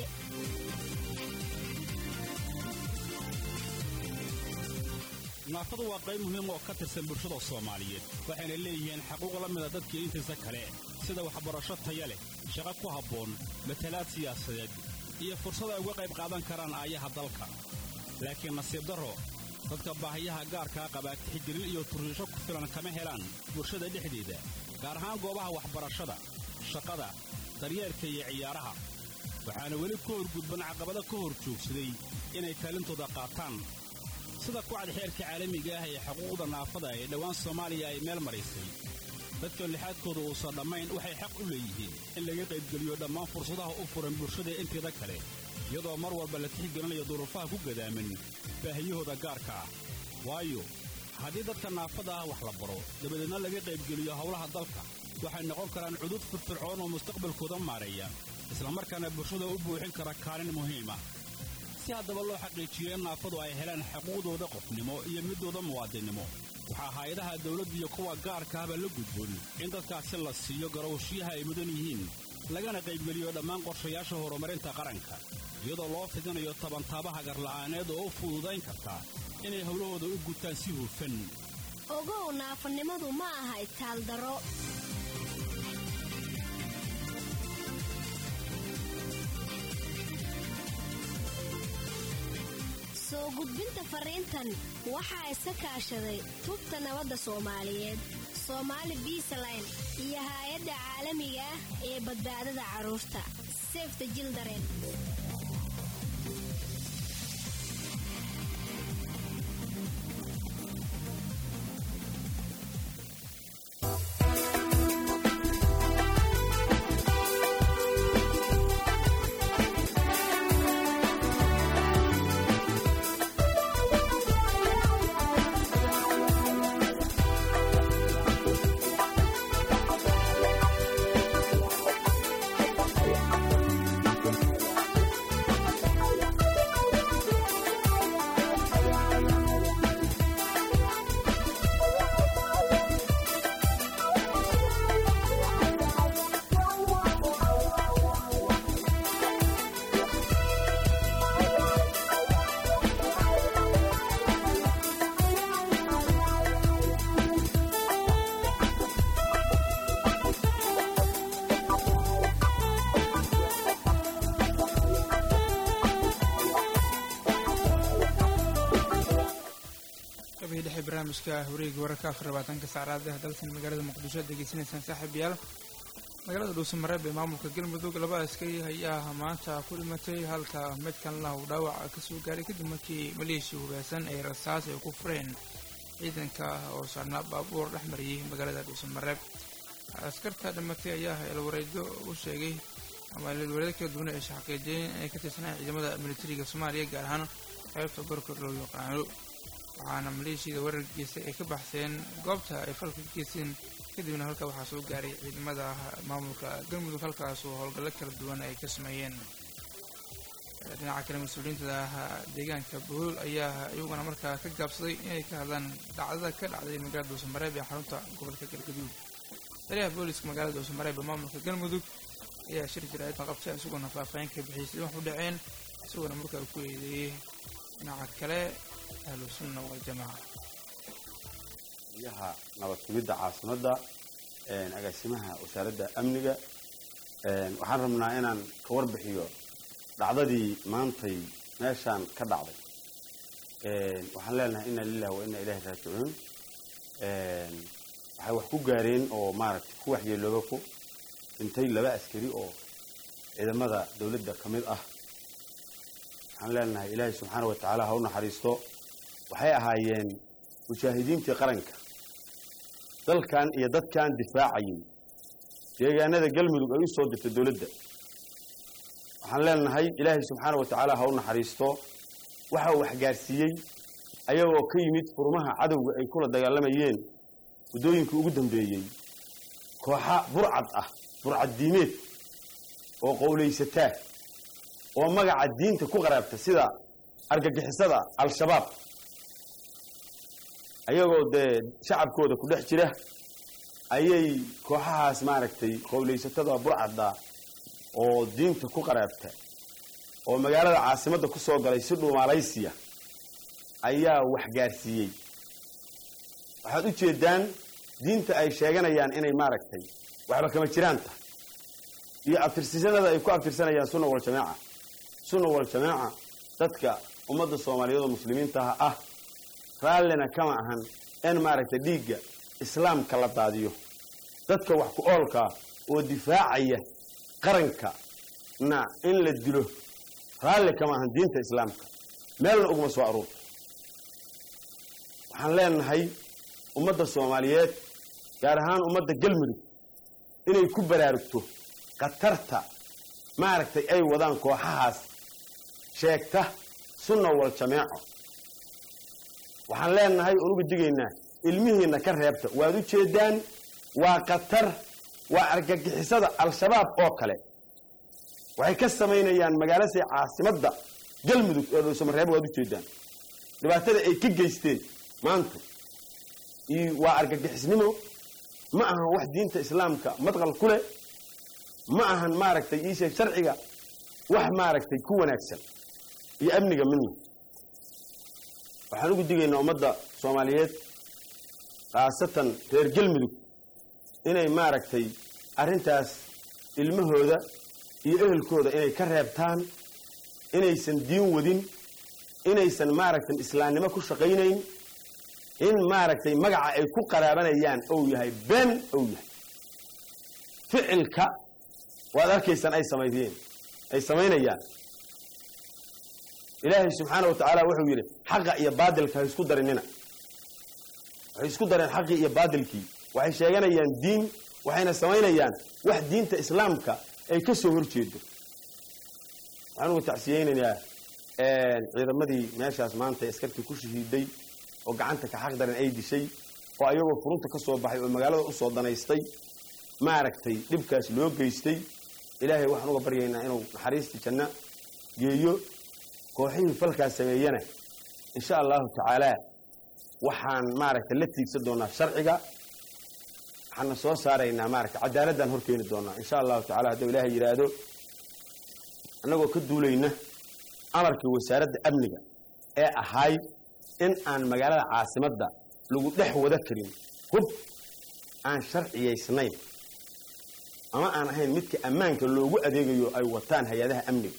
naafadu waa qayb muhiim oo ka tirsan bulshada soomaaliyeed waxayna leeyihiin xaquuq la mida dadkii intiisa kale sida waxbarasho taya leh shaqo ku habboon matalaad siyaasadeed iyo fursad ay uga qayb qaadan karaan aayaha dalka laakiin nasiib darro dadka baahiyaha gaarkaa qabaa tixgelin iyo turriisho ku filan kama helaan bulshada dhexdeeda gaar ahaan goobaha waxbarashada shaqada daryeelka iyo ciyaaraha waxaana weli ka horgudban caqabado ka hor joogsaday inay kaalintooda qaataan sida kucad xeerka caalamiga ah ee xuquuqda naafada ee dhowaan soomaaliya ay meel maraysay dadka lixaadkooda uusan dhammayn waxay xaq u leeyihiin in laga qaybgeliyo dhammaan fursadaha u furan bulshada inteeda kale iyadoo mar walba la tixgelinayo duruufaha ku gadaaman baahiyahooda gaarka ah waayo haddii dadka naafada ah wax la baro dabadeedna laga qaybgeliyo howlaha dalka waxay noqon karaan cudud firfircoon oo mustaqbalkooda maareeya islamarkaana bulshada u buuxin kara kaalin muhiim ah si haddaba loo xaqiijiyo in naafadu ay helaan xuquuqdooda qofnimo iyo midooda muwaadinnimo waxaa hay-adaha dawladda iyo kuwa gaarka ahba la gudboon in dadkaasi la siiyo garowshiyaha ay mudan yihiin lagana qaybgeliyo dhammaan qorshayaasha horumarinta qaranka iyadoo loo fidinayo tabantaabaha garla'aaneed oo u fududayn karta inay howlahooda u gutaan si hufan
ogow naafanimadu ma aha itaaldaro
soo gudbinta fariintan waxaa iska kaashaday tubta nabadda soomaaliyeed soomaali biisaline iyo haay-adda caalamiga ah ee badbaadada carruurta sefta jildaren
qabihi dhexe barnaamijka wareega wararka afar labaatanka saacadaad dalkan magaalada muqdisho aad degeysanaysaan saaxiibayaal magaalada dhuusamareeb ee maamulka galmudug laba askari ayaa maanta ku dhimatay halka mid kalena uu dhaawac kasoo gaaray kadib markii maleeshiya hubeysan ay rasaas ay ku fureen ciidanka oo saarnaa baabuur dhex mariyey magaalada dhuusamareeb askarta dhimatay ayaa elwareedo u sheegay ama elwareedo kala duwan ay xaqiijiyeen inay ka tirsanaan ciidamada militariga soomaaliya gaar ahaan qaybta gorkor loo yaqaano waxaana maleeshiyada weerar geystay ay ka baxseen goobta ay falka ka geysteen kadibna halka waxaa soo gaaray ciidamada maamulka galmudug halkaas oo howlgallo kala duwan ay ka sameeyeen dhinaca kale mas-uuliyiinta deegaanka bohool ayaa iyaguna markaa ka gaabsaday inay ka hadlaan dhacdada ka dhacday magaalada dhuusamareeb ee xarunta gobolka galgaduud taliyaha booliska magaalada dhuusamareeb ee maamulka galmudug ayaa shir jaraa'idna qabtay isagoona faahfaahin ka bixiyay sidii wax u dhaceen isagoona markaa ku eedeeyey dhinaca kale ahlu sunna waljamaaca
yaha nabad sugidda caasimadda agaasimaha wasaaradda amniga waxaan rabnaa inaan ka warbixiyo dhacdadii maantay meeshaan ka dhacday waxaan leenahay inna lillahi wa inna ilaahi raajicuun waxay wax ku gaareen oo maaragtay ku waxyeelooba ku dhintay laba askari oo ciidamada dowladda ka mid ah waxaan leenahay ilaahay subxaana wa tacaala ha u naxariisto waxay ahaayeen mujaahidiintii qaranka dalkan iyo dadkan difaacayay deegaanada galmudug ay u soo dirtay dowladda waxaan leenahay ilaahay subxaana wa tacaala ha u naxariisto waxa uu waxgaarsiiyey ayagoo ka yimid furmaha cadowga ay kula dagaalamayeen waddooyinkii ugu dambeeyey kooxa burcad ah burcad diimeed oo qowlaysataa oo magaca diinta ku qaraabta sida argagixisada al-shabaab ayagoo dee shacabkooda ku dhex jira ayay kooxahaas maaragtay qowlaysatada burcadda oo diinta ku qaraabta oo magaalada caasimadda ku soo galay si dhuumaalaysiya ayaa waxgaarsiiyey waxaad u jeeddaan diinta ay sheeganayaan inay maaragtay waxba kama jiraan tahay iyo abtirsisanada ay ku abtirsanayaan sunna waljamaaca sunna waljamaaca dadka ummadda soomaaliyeed oo muslimiintaha ah raallina kama ahan in maaragtay dhiigga islaamka la daadiyo dadka wax ku oolkaa oo difaacaya qaranka na in la dilo raalli kama ahan diinta islaamka meelna uguma soo aruurto waxaan leenahay ummadda soomaaliyeed gaar ahaan ummadda galmudug inay ku baraarugto khatarta maaragtay ay wadaan kooxahaas sheegta sunna wal jameeco waxaan leenahay oon uga digaynaa ilmihiinna ka reebta waad u jeedaan waa khatar waa argagixisada al-shabaab oo kale waxay ka samaynayaan magaalasi caasimadda galmudug ee dhuusamareebo waad u jeedaan dhibaatada ay ka geysteen maanta iyo waa argagixisnimo ma ahan wax diinta islaamka madqal ku leh ma ahan maaragtay iisheeg sharciga wax maaragtay ku wanaagsan iyo amniga midna waxaan ugu digaynaa ummadda soomaaliyeed khaasatan reer galmudug inay maaragtay arrintaas ilmahooda iyo ehelkooda inay ka reebtaan inaysan diin wadin inaysan maaragtay islaamnimo ku shaqaynayn in maaragtay magaca ay ku qaraabanayaan ou yahay been ou yahay ficilka waad arkaysaan ay samaydeen ay samaynayaan ilaahay subxaana wa tacaala wuxuu yidhi xaqa iyo baadilka ha isku darinina waxay isku dareen xaqii iyo baadilkii waxay sheeganayaan diin waxayna samaynayaan wax diinta islaamka ay ka soo hor jeedo waxaan uga tacsiyeynayaa ciidamadii meeshaas maanta askartii ku shahiiday oo gacanta ka xaq daran ay dishay oo ayagoo furunta ka soo baxay oo magaalada usoo danaystay maaragtay dhibkaas loo geystay ilaahay waxaan uga baryaynaa inuu naxariistii janno geeyo kooxihii falkaas sameeyana insha allahu tacaalaa waxaan maaragtay la tiigsan doonaa sharciga waxaana soo saaraynaa maaragtay cadaaladdan hor keeni doonaa insha allahu tacala hadduu ilaahay yidhaahdo annagoo ka duulayna amarkii wasaaradda amniga ee ahayd in aan magaalada caasimadda lagu dhex wada karin hub aan sharciyaysnayn ama aan ahayn midka ammaanka loogu adeegayo ay wataan hay-adaha amniga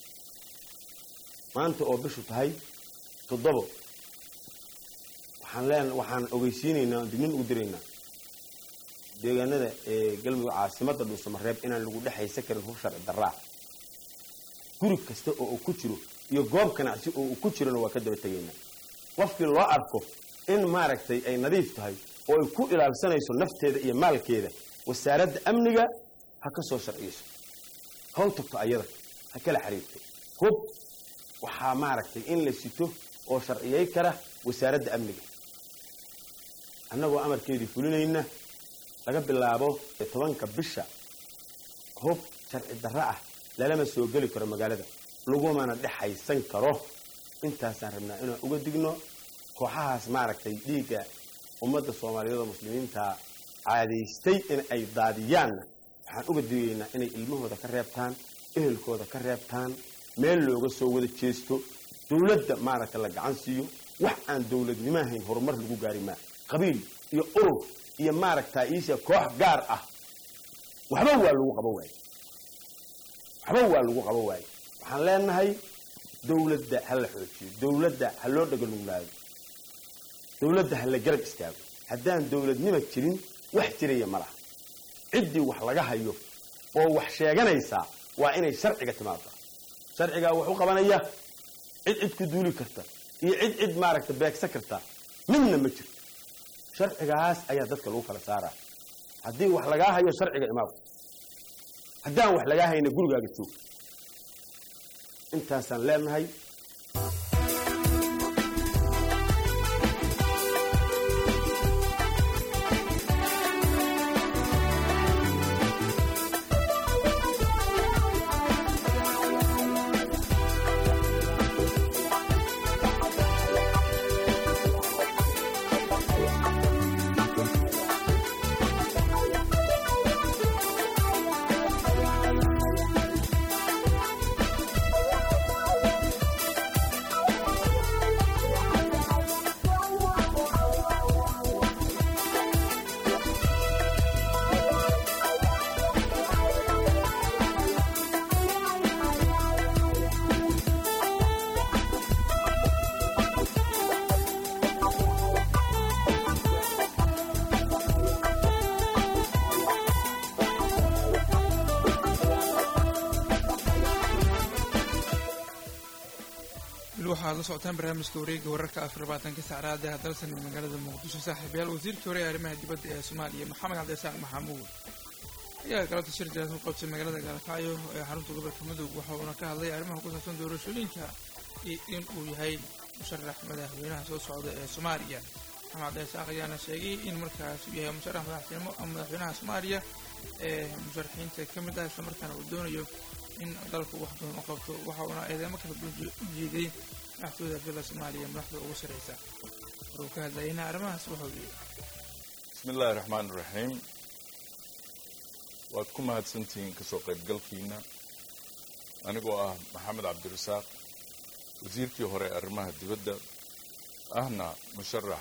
maanta oo bishu tahay toddobo waxaan leen waxaan ogeysiinaynaa oon dignin ugu diraynaa deegaanada ee galmudug caasimadda dhuusamareeb inaan lagu dhexaysan karin hub sharci darraa guri kasta oo uu ku jiro iyo goob ganacsi oo uu ku jirona waa ka daba tegaynaa qofkii loo arko in maaragtay ay nadiif tahay oo ay ku ilaalsanayso nafteeda iyo maalkeeda wasaaradda amniga ha ka soo sharciyeyso haw tagto ayada ha kala xiriirto hub waxaa maaragtay in la sito oo sharciyey kara wasaaradda amniga annagoo amarkeedii fulinayna laga bilaabo tobanka bisha hub sharci darro ah lalama soo geli karo magaalada lagumana dhexaysan karo intaasaan rabnaa inaan uga digno kooxahaas maaragtay dhiigga ummadda soomaaliyeed oo muslimiinta caadaystay in ay daadiyaanna waxaan uga digaynaa inay ilmahooda ka reebtaan ehelkooda ka reebtaan meel looga soo wada jeesto dowladda maaragta la gacan siiyo wax aan dowladnimo ahayn horumar lagu gaari maa qabiil iyo urur iyo maaragtaa iisha koox gaar ah waxba waa lagu qaba waaye waxba waa lagu qaba waaye waxaan leenahay dowladda ha la xoojiyo dowladda ha loo dhaganuglaado dowladda ha la garab istaago haddaan dowladnima jirin wax jiraya ma laha ciddii wax laga hayo oo wax sheeganaysaa waa inay sharciga timaado sharcigaa wax u qabanaya cid cid ku duuli karta iyo cid cid maaragta beegsan karta midna ma jirto sharcigaas ayaa dadka lagu kala saaraa haddii wax lagaa hayo sharciga imaado haddaan wax lagaa hayna gurigaaga joog intaasaan leenahay
weli waxaad la socotaan barnaamijka wareega wararka afar labaatanka sacraada hadalsan ee magaalada muqdisho saaxiibayaal wasiirkii hore ee arrimaha dibadda ee soomaaliya maxamed cabdisaaq maxamuud ayaa galabta shir jiraad ku qabtay magaalada gaalkacyo ee xarunta gobolka mudug waxa uuna ka hadlay arrimaha ku saabsan doorashooyinka iyo in uu yahay musharax madaxweynaha soo socda ee soomaaliya maxamed cabdisaaq ayaana sheegay in markaas uu yahay musharax madaxtinimo ama madaxweynaha soomaaliya ee musharaxiinta ka mid ah islamarkaana uu doonayo in dalku wax badan u qabto waxa uuna eedeemo kala duwan u jeeday madaxtooyda villa soomaaliya madaxda ugu sarreysa maruu ka hadlayayna arrimahaas wuxuu yidhi
bismi illaahi raxmaan iraxiim waad ku mahadsantihiin kasoo qaybgalkiina anigoo ah maxamed cabdirasaaq wasiirkii hore arrimaha dibadda ahna musharax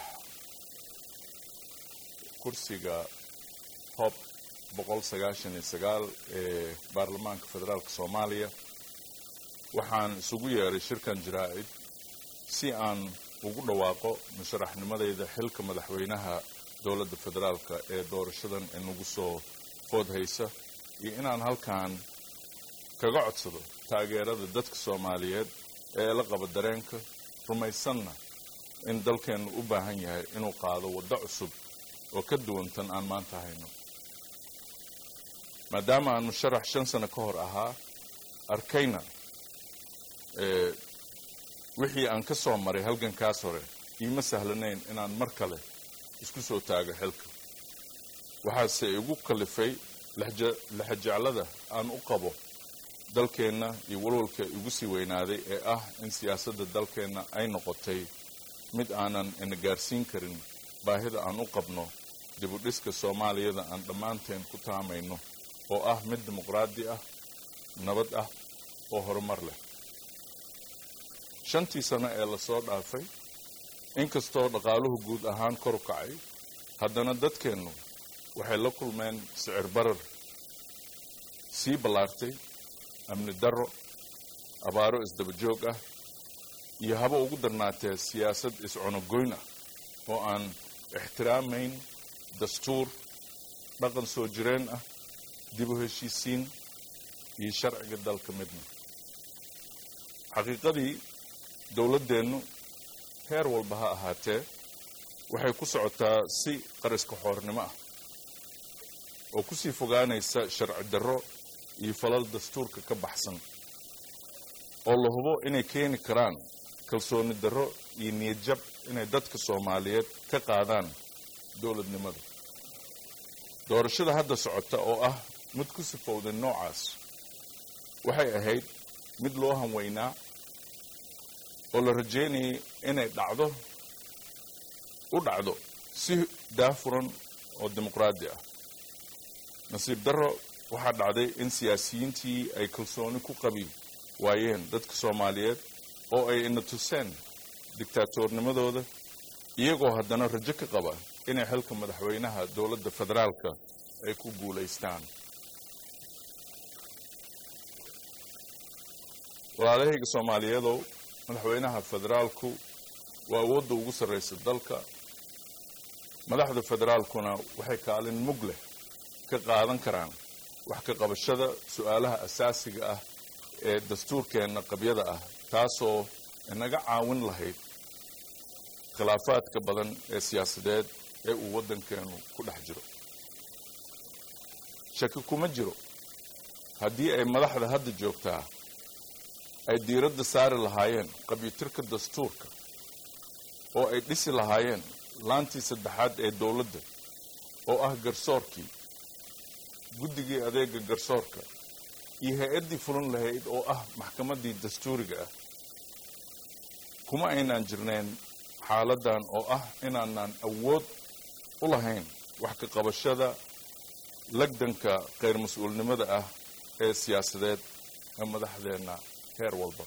kursiga hob boqol sagaashan iyo sagaal ee baarlamaanka federaalka soomaaliya waxaan isugu yeeray shirkan jaraa'id si aan ugu dhawaaqo musharaxnimadayda xilka madaxweynaha dowladda federaalka ee doorashadan inagu soo food haysa iyo inaan halkan kaga codsado taageerada dadka soomaaliyeed ee la qaba dareenka rumaysanna in dalkeennu u baahan yahay inuu qaado waddo cusub oo ka duwan tan aan maanta hayno maadaama aan musharax shan sano ka hor ahaa arkayna wixii aan ka soo maray halgankaas hore iima sahlanayn inaan mar kale isku soo taago xilka waxaase igu kalifay lexajeclada aan u qabo dalkeenna iyo walwalka igu sii weynaaday ee ah in siyaasadda dalkeenna ay noqotay mid aanan ina gaarsiin karin baahida aan u qabno dibudhiska soomaaliyada aan dhammaanteen ku taamayno oo ah mid dimuqraadi ah nabad ah oo horumar leh shantii sano ee lasoo dhaafay inkastoo dhaqaaluhu guud ahaan kor u kacay haddana dadkeennu waxay la kulmeen sicir barar sii ballaartay amni darro abaaro isdaba joog ah iyo haba ugu darnaatee siyaasad iscunogoyn ah oo aan ixtiraamayn dastuur dhaqan soo jireen ah dib u heshiisiin iyo sharciga dalka midna xaqiiqadii dowladdeennu heer walba ha ahaatee waxay ku socotaa si qariska xoornimo ah oo ku sii fogaanaysa sharci darro iyo falal dastuurka ka baxsan oo la hubo inay keeni karaan kalsooni darro iyo niyad jab inay dadka soomaaliyeed ka qaadaan dowladnimada doorashada hadda socota oo ah mid ku sifowday noocaas waxay ahayd mid loo hanweynaa oo la rajaynayay inay dhacdo u dhacdo si daafuran oo dimuqraadi ah nasiib darro waxaa dhacday in siyaasiyiintii ay kalsooni ku qabi waayeen dadka soomaaliyeed oo ay ina tuseen dictaatoornimadooda iyagoo haddana rajo ka qaba inay xilka madaxweynaha dowladda federaalka ay ku guulaystaan walaalahayga soomaaliyeedow madaxweynaha federaalku waa awoodda ugu sarraysa dalka madaxda federaalkuna waxay kaalin mug leh ka qaadan karaan wax ka qabashada su-aalaha asaasiga ah ee dastuurkeenna qabyada ah taasoo inaga caawin lahayd khilaafaadka badan ee siyaasadeed ee uu waddankeenu ku dhex jiro shaki kuma jiro haddii ay madaxda hadda joogtaa ay diiradda saari lahaayeen qabyitirka dastuurka oo ay dhisi lahaayeen laantii saddexaad ee dowladda oo ah garsoorkii guddigii adeega garsoorka iyo hay-addii fulan lahayd oo ah maxkamaddii dastuuriga ah kuma aynaan jirnayn xaaladdan oo ah inaanaan awood u lahayn wax ka qabashada lagdanka khayr mas-uulnimada ah ee siyaasadeed ee madaxdeenna heer walba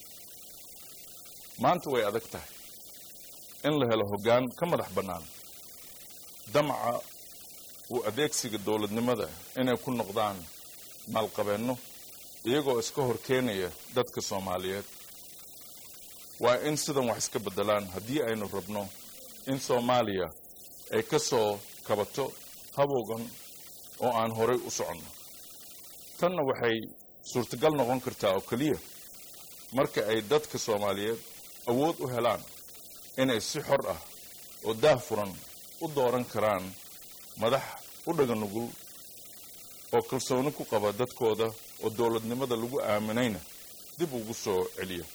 maanta way adag tahay in la helo hoggaan ka madax bannaan damaca uu adeegsiga dowladnimada inay ku noqdaan maalqabeenno iyagoo iska hor keenaya dadka soomaaliyeed waa in sidan wax iska beddelaan haddii aynu rabno in soomaaliya ay ka soo kabato habowgan oo aan horay u soconno tanna waxay suurtagal noqon kartaa oo keliya marka ay dadka soomaaliyeed awood u helaan inay si xor ah oo daah furan u dooran karaan madax u dhaga nugul oo kalsooni ku qaba dadkooda oo dowladnimada lagu aaminayna dib ugu soo celiya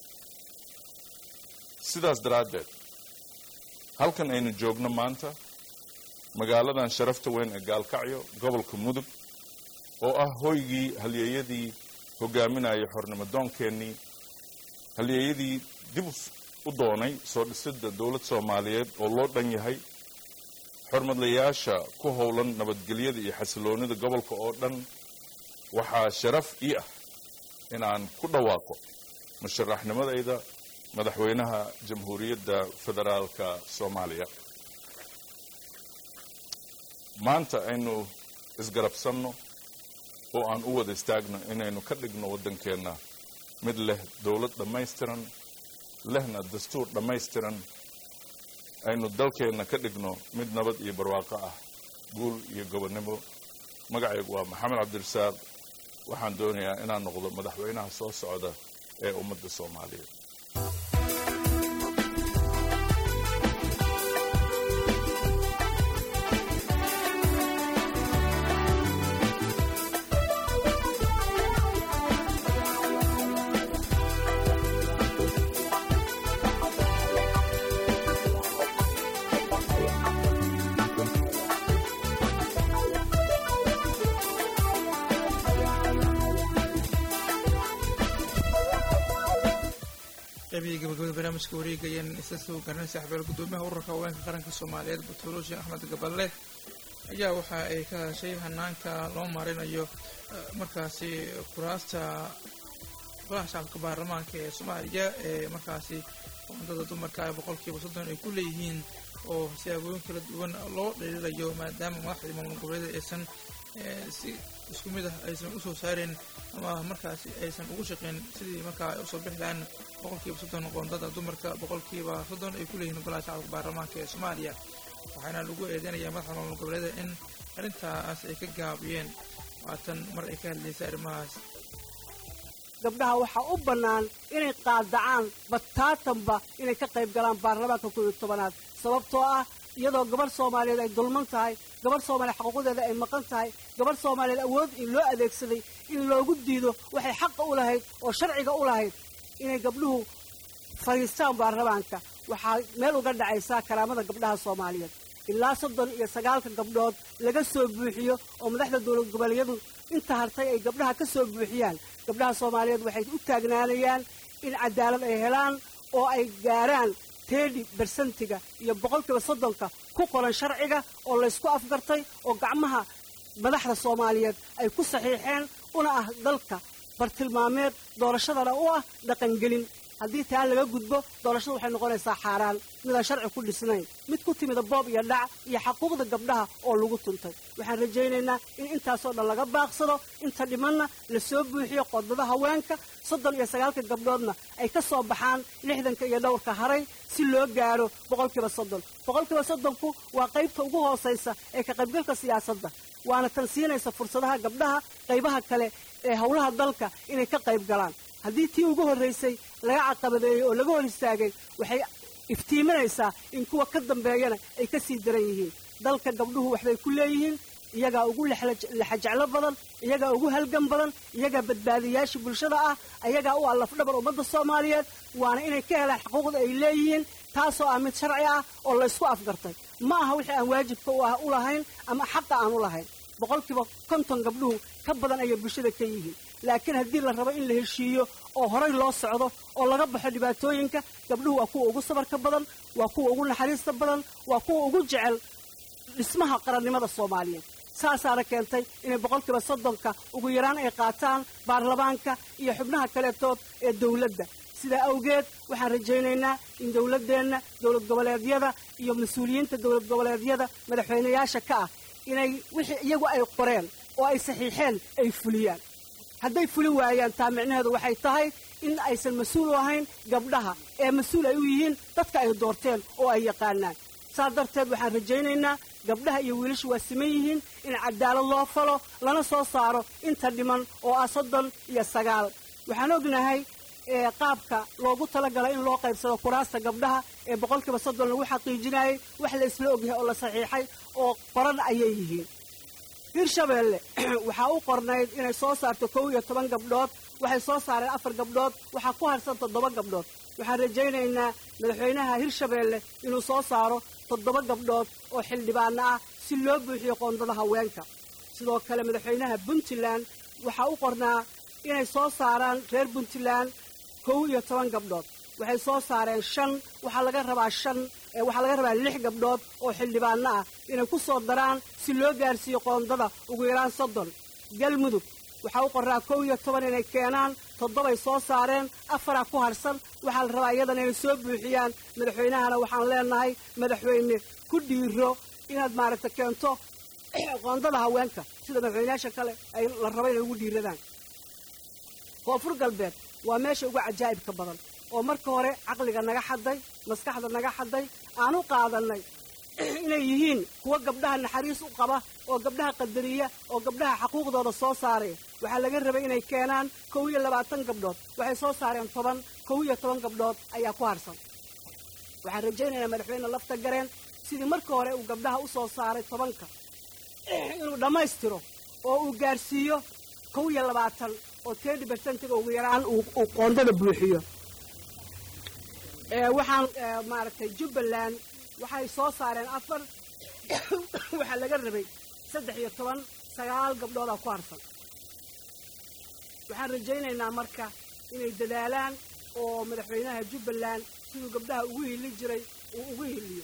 sidaas daraaddeed halkan aynu joogno maanta magaaladan sharafta weyn ee gaalkacyo gobolka mudug oo ah hoygii halyeeyadii hogaaminayay xornimo doonkeenii halyeeyadii dib u doonay soo dhisidda dowlad soomaaliyeed oo loo dhan yahay xormadlayaasha ku howlan nabadgelyada iyo xasiloonida gobolka oo dhan waxaa sharaf ii ah inaan ku dhawaaqo musharaxnimadayda madaxweynaha jamhuuriyadda federaalka soomaaliya maanta aynu isgarabsanno oo aan u wada istaagno inaynu ka dhigno waddankeenna mid leh dowlad dhammaystiran lehna dastuur dhammaystiran aynu dalkeenna ka dhigno mid nabad iyo barwaaqo ah guul iyo gobonnimo magacaygu waa maxamed cabdirasaaq waxaan doonayaa inaan noqdo madaxweynaha soo socda ee ummadda soomaaliyeed
qaybihii gabagabada barnaamijka wareegayeen isla soo garanaysa xabeel gudoomiyaha ururka haweenka qaranka soomaaliyeed batolo sheekh axmed gaballe ayaa waxa ay ka hadashay hanaanka loo marinayo markaasi kuraasta golaha shacabka baarlamaanka ee soomaaliya ee markaasi qoondada dumarka ee boqolkiiba soddon ay ku leeyihiin oo siyaabooyin kala duwan loo dhaliilayo maadaama madaxdii maamul goboleeda aysan si isku mid ah aysan usoo saareen ama markaasi aysan ugu shaqeyn sidii markaa ay usoo bixi lahayn boqolkiiba soddon qoondada dumarka boqolkiiba soddon ay ku leeyihiin golaha shacabka baarlamaanka ee soomaaliya waxaana lagu eedeynayaa madaxda maamul goboleeda in arrintaas ay ka gaabiyeen waatan mar ay ka hadlaysay arrimahaas
gabdhaha waxaa u bannaan inay qaadacaan bataatanba inay ka qayb galaan baarlamaanka koob iyo tobanaad sababtoo ah iyadoo gabadh soomaaliyeed ay dulman tahay gabadh soomaaliyeed xaquuqdeeda ay maqan tahay gabadh soomaaliyeed awood in loo adeegsaday in loogu diido waxay xaqa u lahayd oo sharciga u lahayd inay gabdhuhu fadhiistaan baarlamaanka waxaa meel uga dhacaysaa karaamada gabdhaha soomaaliyeed ilaa soddon iyo sagaalka gabdhood laga soo buuxiyo oo madaxda dowlad goboleedyadu inta hartay ay gabdhaha ka soo buuxiyaan gabdhaha soomaaliyeed waxay u taagnaanayaan in cadaalad ay helaan oo ay gaaraan teedhi bersentiga iyo boqolkiiba soddonka ku qoran sharciga oo laysku afgartay oo gacmaha madaxda soomaaliyeed ay ku saxiixeen una ah dalka bartilmaameed doorashadana u ah dhaqangelin haddii taa laga gudbo doorashadu waxay noqonaysaa xaaraan midaan sharci ku dhisnayn mid ku timida boob iyo dhac iyo xaquuqda gabdhaha oo lagu tuntay waxaan rajaynaynaa in intaasoo dhan laga baaqsado inta dhimanna la soo buuxiyo qodbada haweenka soddon iyo sagaalka gabdhoodna ay ka soo baxaan lixdanka iyo dhowrka haray si loo gaaro boqolkiiba soddon boqolkiiba soddonku waa qaybta ugu hoosaysa ee ka qaybgalka siyaasadda waana tan siinaysa fursadaha gabdhaha qaybaha kale ee howlaha dalka inay ka qayb galaan haddii tii ugu horraysay laga caqabadeeyey oo laga hor istaagay waxay iftiiminaysaa in kuwa ka dambeeyana ay ka sii daran yihiin dalka gabdhuhu waxbay ku leeyihiin iyagaa ugu lexajeclo badan iyagaa ugu halgan badan iyagaa badbaadiyaasha bulshada ah ayagaa u allafdhabar ummadda soomaaliyeed waana inay ka helaan xuquuqda ay leeyihiin taasoo ah mid sharci ah oo laysku afgartay ma aha wixii aan waajibka u lahayn ama xaqa aan u lahayn boqolkiiba konton gabdhuhu ka badan ayay bulshada ka yihiin laakiin haddii la rabo in la heshiiyo oo horay loo socdo oo laga baxo dhibaatooyinka gabdhuhu waa kuwa ugu sabarka badan waa kuwa ugu naxariista badan waa kuwa ugu jecel dhismaha qarannimada soomaaliyeed saasaana keentay inay boqolkiiba soddonka ugu yaraan ay qaataan baarlamaanka iyo xubnaha kaleetood ee dowladda sidaa awgeed waxaan rajaynaynaa in dowladdeenna dowlad goboleedyada iyo mas-uuliyiinta dowlad goboleedyada madaxweynayaasha ka ah inay wixii iyagu ay qoreen oo ay saxiixeen ay fuliyaan hadday fuli waayaan taa micnaheedu waxay tahay in aysan mas-uul u ahayn gabdhaha ee mas-uul ay u yihiin dadka ay doorteen oo ay yaqaanaan saas darteed waxaan rajaynaynaa gabdhaha iyo wiilashu waa siman yihiin in cadaalad loo falo lana soo saaro inta dhiman oo ah soddon iyo sagaal waxaan ognahay qaabka loogu talagalay in loo qaybsado kuraasta gabdhaha ee boqolkiiba soddon lagu xaqiijinayay wax la isla ogyahay oo la saxiixay oo qoran ayay yihiin hirshabeelle waxaa u qornayd inay soo saarto kow iyo toban gabdhood waxay soo saareen afar gabdhood waxaa ku harsan toddoba gabdhood waxaan rajaynaynaa madaxweynaha hirshabeelle inuu soo saaro toddoba gabdhood oo xildhibaano ah si loo buuxiyo qoondada haweenka sidoo kale madaxweynaha puntland waxaa u qornaa inay soo saaraan reer puntland kow iyo toban gabdhood waxay soo saareen shan waxaa laga rabaa shan waxaa laga rabaa lix gabdhood oo xildhibaano ah inay ku soo daraan si loo gaarsiiyo qoondada ugu yaraan soddon galmudug waxaa u qornaa kow iyo toban inay keenaan toddobay soo saareen afaraa ku harsan waxaa la rabaa iyadana inay soo buuxiyaan madaxweynahana waxaan leenahay madaxweyne ku dhiiro inaad maaragta keento qoondada haweenka sida madaxweynayaasha kale ay la rabo inay ugu dhiiradaan koonfur galbeed waa meesha ugu cajaa'ibka badan oo marka hore caqliga naga xaday maskaxda naga xaday aan u qaadannay inay yihiin kuwa gabdhaha naxariis u qaba oo gabdhaha qadariya oo gabdhaha xaquuqdooda soo saaray waxaa laga rabay inay keenaan kow iyo labaatan gabdhood waxay soo saareen toban kow iyo toban gabdhood ayaa ku harsan waxaan rajaynaynaa madaxweyne lafta gareen sidii marka hore uu gabdhaha u soo saaray tobanka inuu dhammaystiro oo uu gaarsiiyo kow iyo labaatan oo tedi bersentiga ugu yaraan uu uu qoondada buuxiyo ee waxaan ee, maaragtay jubbaland waxay soo saareen afar waxaa laga rabay saddex iyo toban sagaal gabdhoodaa ku harsan waxaan rajaynaynaa marka inay dadaalaan oo madaxweynaha jubbaland siduu gabdhaha ugu hili jiray uu ugu hiliyo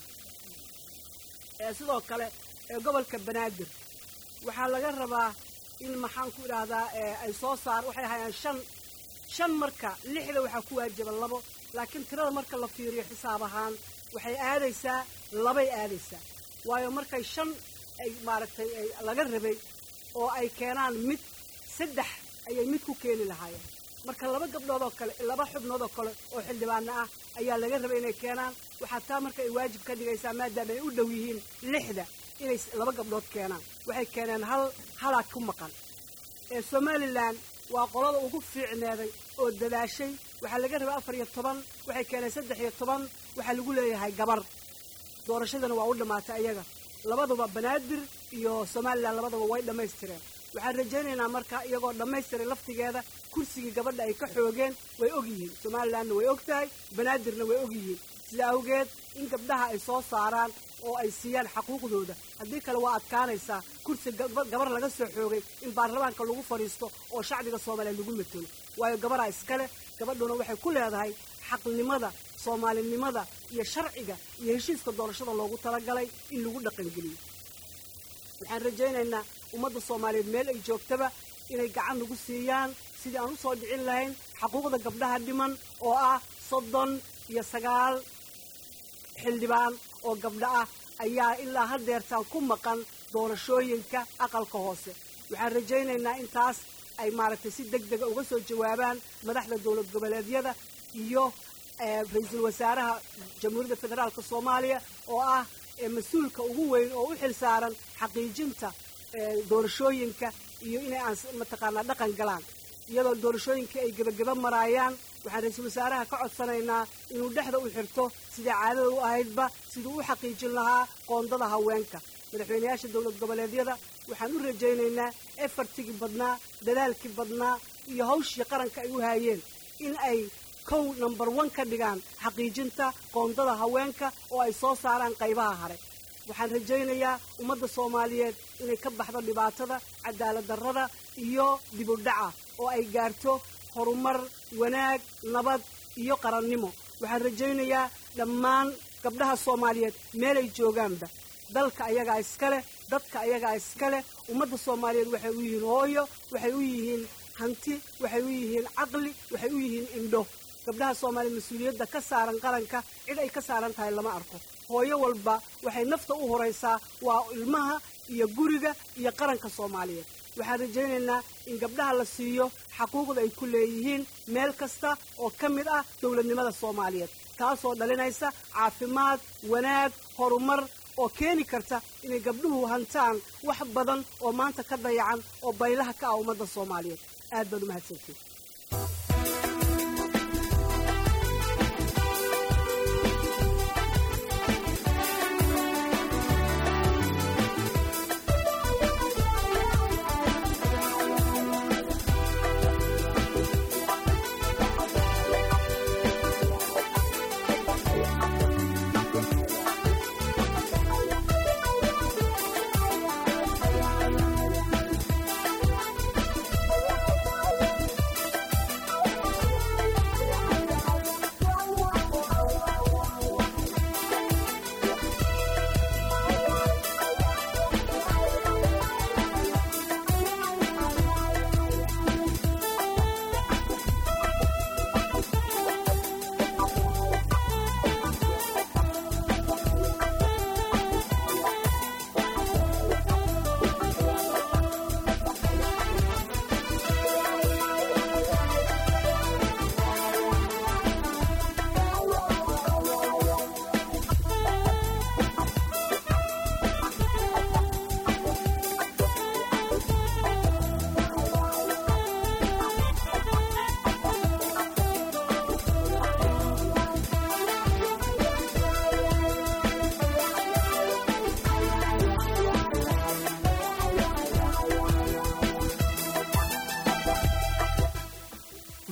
ee sidoo kale ee gobolka banaadir waxaa laga rabaa in maxaan ku idhaahdaa ee ay soo saar waxay hayaan shan shan marka lixda waxaa ku waajaba labo laakiin tirada marka la fiiriyo xisaab ahaan waxay aadaysaa labay aadaysaa waayo markay shan ay maaragtay ay laga rabay oo ay keenaan mid saddex ayay mid ku keeni lahaayeen marka laba gabdhood oo kale laba xubnood oo kale oo xildhibaano ah ayaa laga rabay inay keenaan waxaa taa marka ay waajib ka dhigaysaa maadaama ay u dhow yihiin lixda inay s- laba gabdhood keenaan waxay keeneen hal halaa ku maqan ee somalilan waa qolada ugu fiicneeday oo dadaashay waxaa laga rabay afar iyo toban waxay keeneen saddex iyo toban waxaa lagu leeyahay gabar doorashadana waa u dhammaatay ayaga labaduba banaadir iyo somalilan labaduba way dhammaystireen waxaan rajaynaynaa marka iyagoo dhammaystiray laftigeeda kursigii gabadha ay ka xoogeen way og yihiin somalilanna way og tahay banaadirna way og yihiin sida awgeed in gabdhaha ay soo saaraan oo ay siiyaan xaquuqdooda haddii kale waa adkaanaysaa kursi gaba- gabar laga soo xoogay in baarlamaanka lagu fadhiisto oo shacbiga soomaaliyeed lagu matelo waayo gabaraa iskale gabadhuna waxay ku leedahay xaqnimada soomaalinimada iyo sharciga iyo heshiiska doorashada loogu talagalay in lagu dhaqangeliyo waxaan rajaynaynaa ummadda soomaaliyeed meel ay joogtaba inay gacan nagu siiyaan sidii aan u soo dhicin lahayn xaquuqda gabdhaha dhiman oo ah soddon iyo sagaal xildhibaan oo gabdho ah ayaa ilaa haddeertaan ku maqan doorashooyinka aqalka hoose waxaan rajaynaynaa intaas ay maaragtay si deg dega uga soo jawaabaan madaxda dowlad goboleedyada iyo eh, ra-iisul wasaaraha jamhuuriyadda federaalka soomaaliya oo ah eh, mas-uulka ugu weyn oo u xil saaran xaqiijinta eh, doorashooyinka iyo inay aan s- mataqaanaa dhaqan galaan iyadoo doorashooyinkii ay gebageba maraayaan waxaan ra-iisul wasaaraha ka codsanaynaa inuu dhexda u xirto sidai caadada u ahaydba siduu u xaqiijin lahaa qoondada haweenka madaxweynayaasha dowlad goboleedyada waxaan u rajaynaynaa efartigii badnaa dadaalkii badnaa iyo hawshii qaranka ay u haayeen in ay kow number one ka dhigaan xaqiijinta qoondada haweenka oo ay soo saaraan qaybaha hare waxaan rajaynayaa ummadda soomaaliyeed inay ka baxdo dhibaatada cadaalad darrada iyo dib u dhaca oo ay gaarto horumar wanaag nabad iyo qarannimo waxaan rajaynayaa dhammaan gabdhaha soomaaliyeed meelay joogaanba dalka ayagaa iska leh dadka ayagaa iska leh ummadda soomaaliyeed waxay u yihiin hooyo waxay u yihiin hanti waxay u yihiin caqli waxay u yihiin indho gabdhaha soomaaliyeed mas-uuliyadda ka saaran qaranka cid ay ka saaran tahay lama arko hooyo walba waxay nafta u horaysaa waa ilmaha iyo guriga iyo qaranka soomaaliyeed waxaan rajaynaynaa in gabdhaha la siiyo xaquuqda ay ku leeyihiin meel kasta oo ka mid ah dowladnimada soomaaliyeed taasoo dhalinaysa caafimaad wanaag horumar oo keeni karta inay gabdhuhu hantaan wax badan oo maanta ka dayacan oo baylaha ka ah ummadda soomaaliyeed aad baad u mahadsantiin
Thank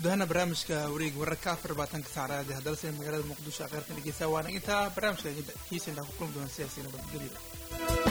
guud ahaana barnaamijka wareeg wararka afar labaatanka saacadaad ee haddana sida magaalada muqdisho aqeyrtan dhegeysaa waana intaa barnaamijka kiisa intaa ku kulmi doona sidaasi nabadgelyo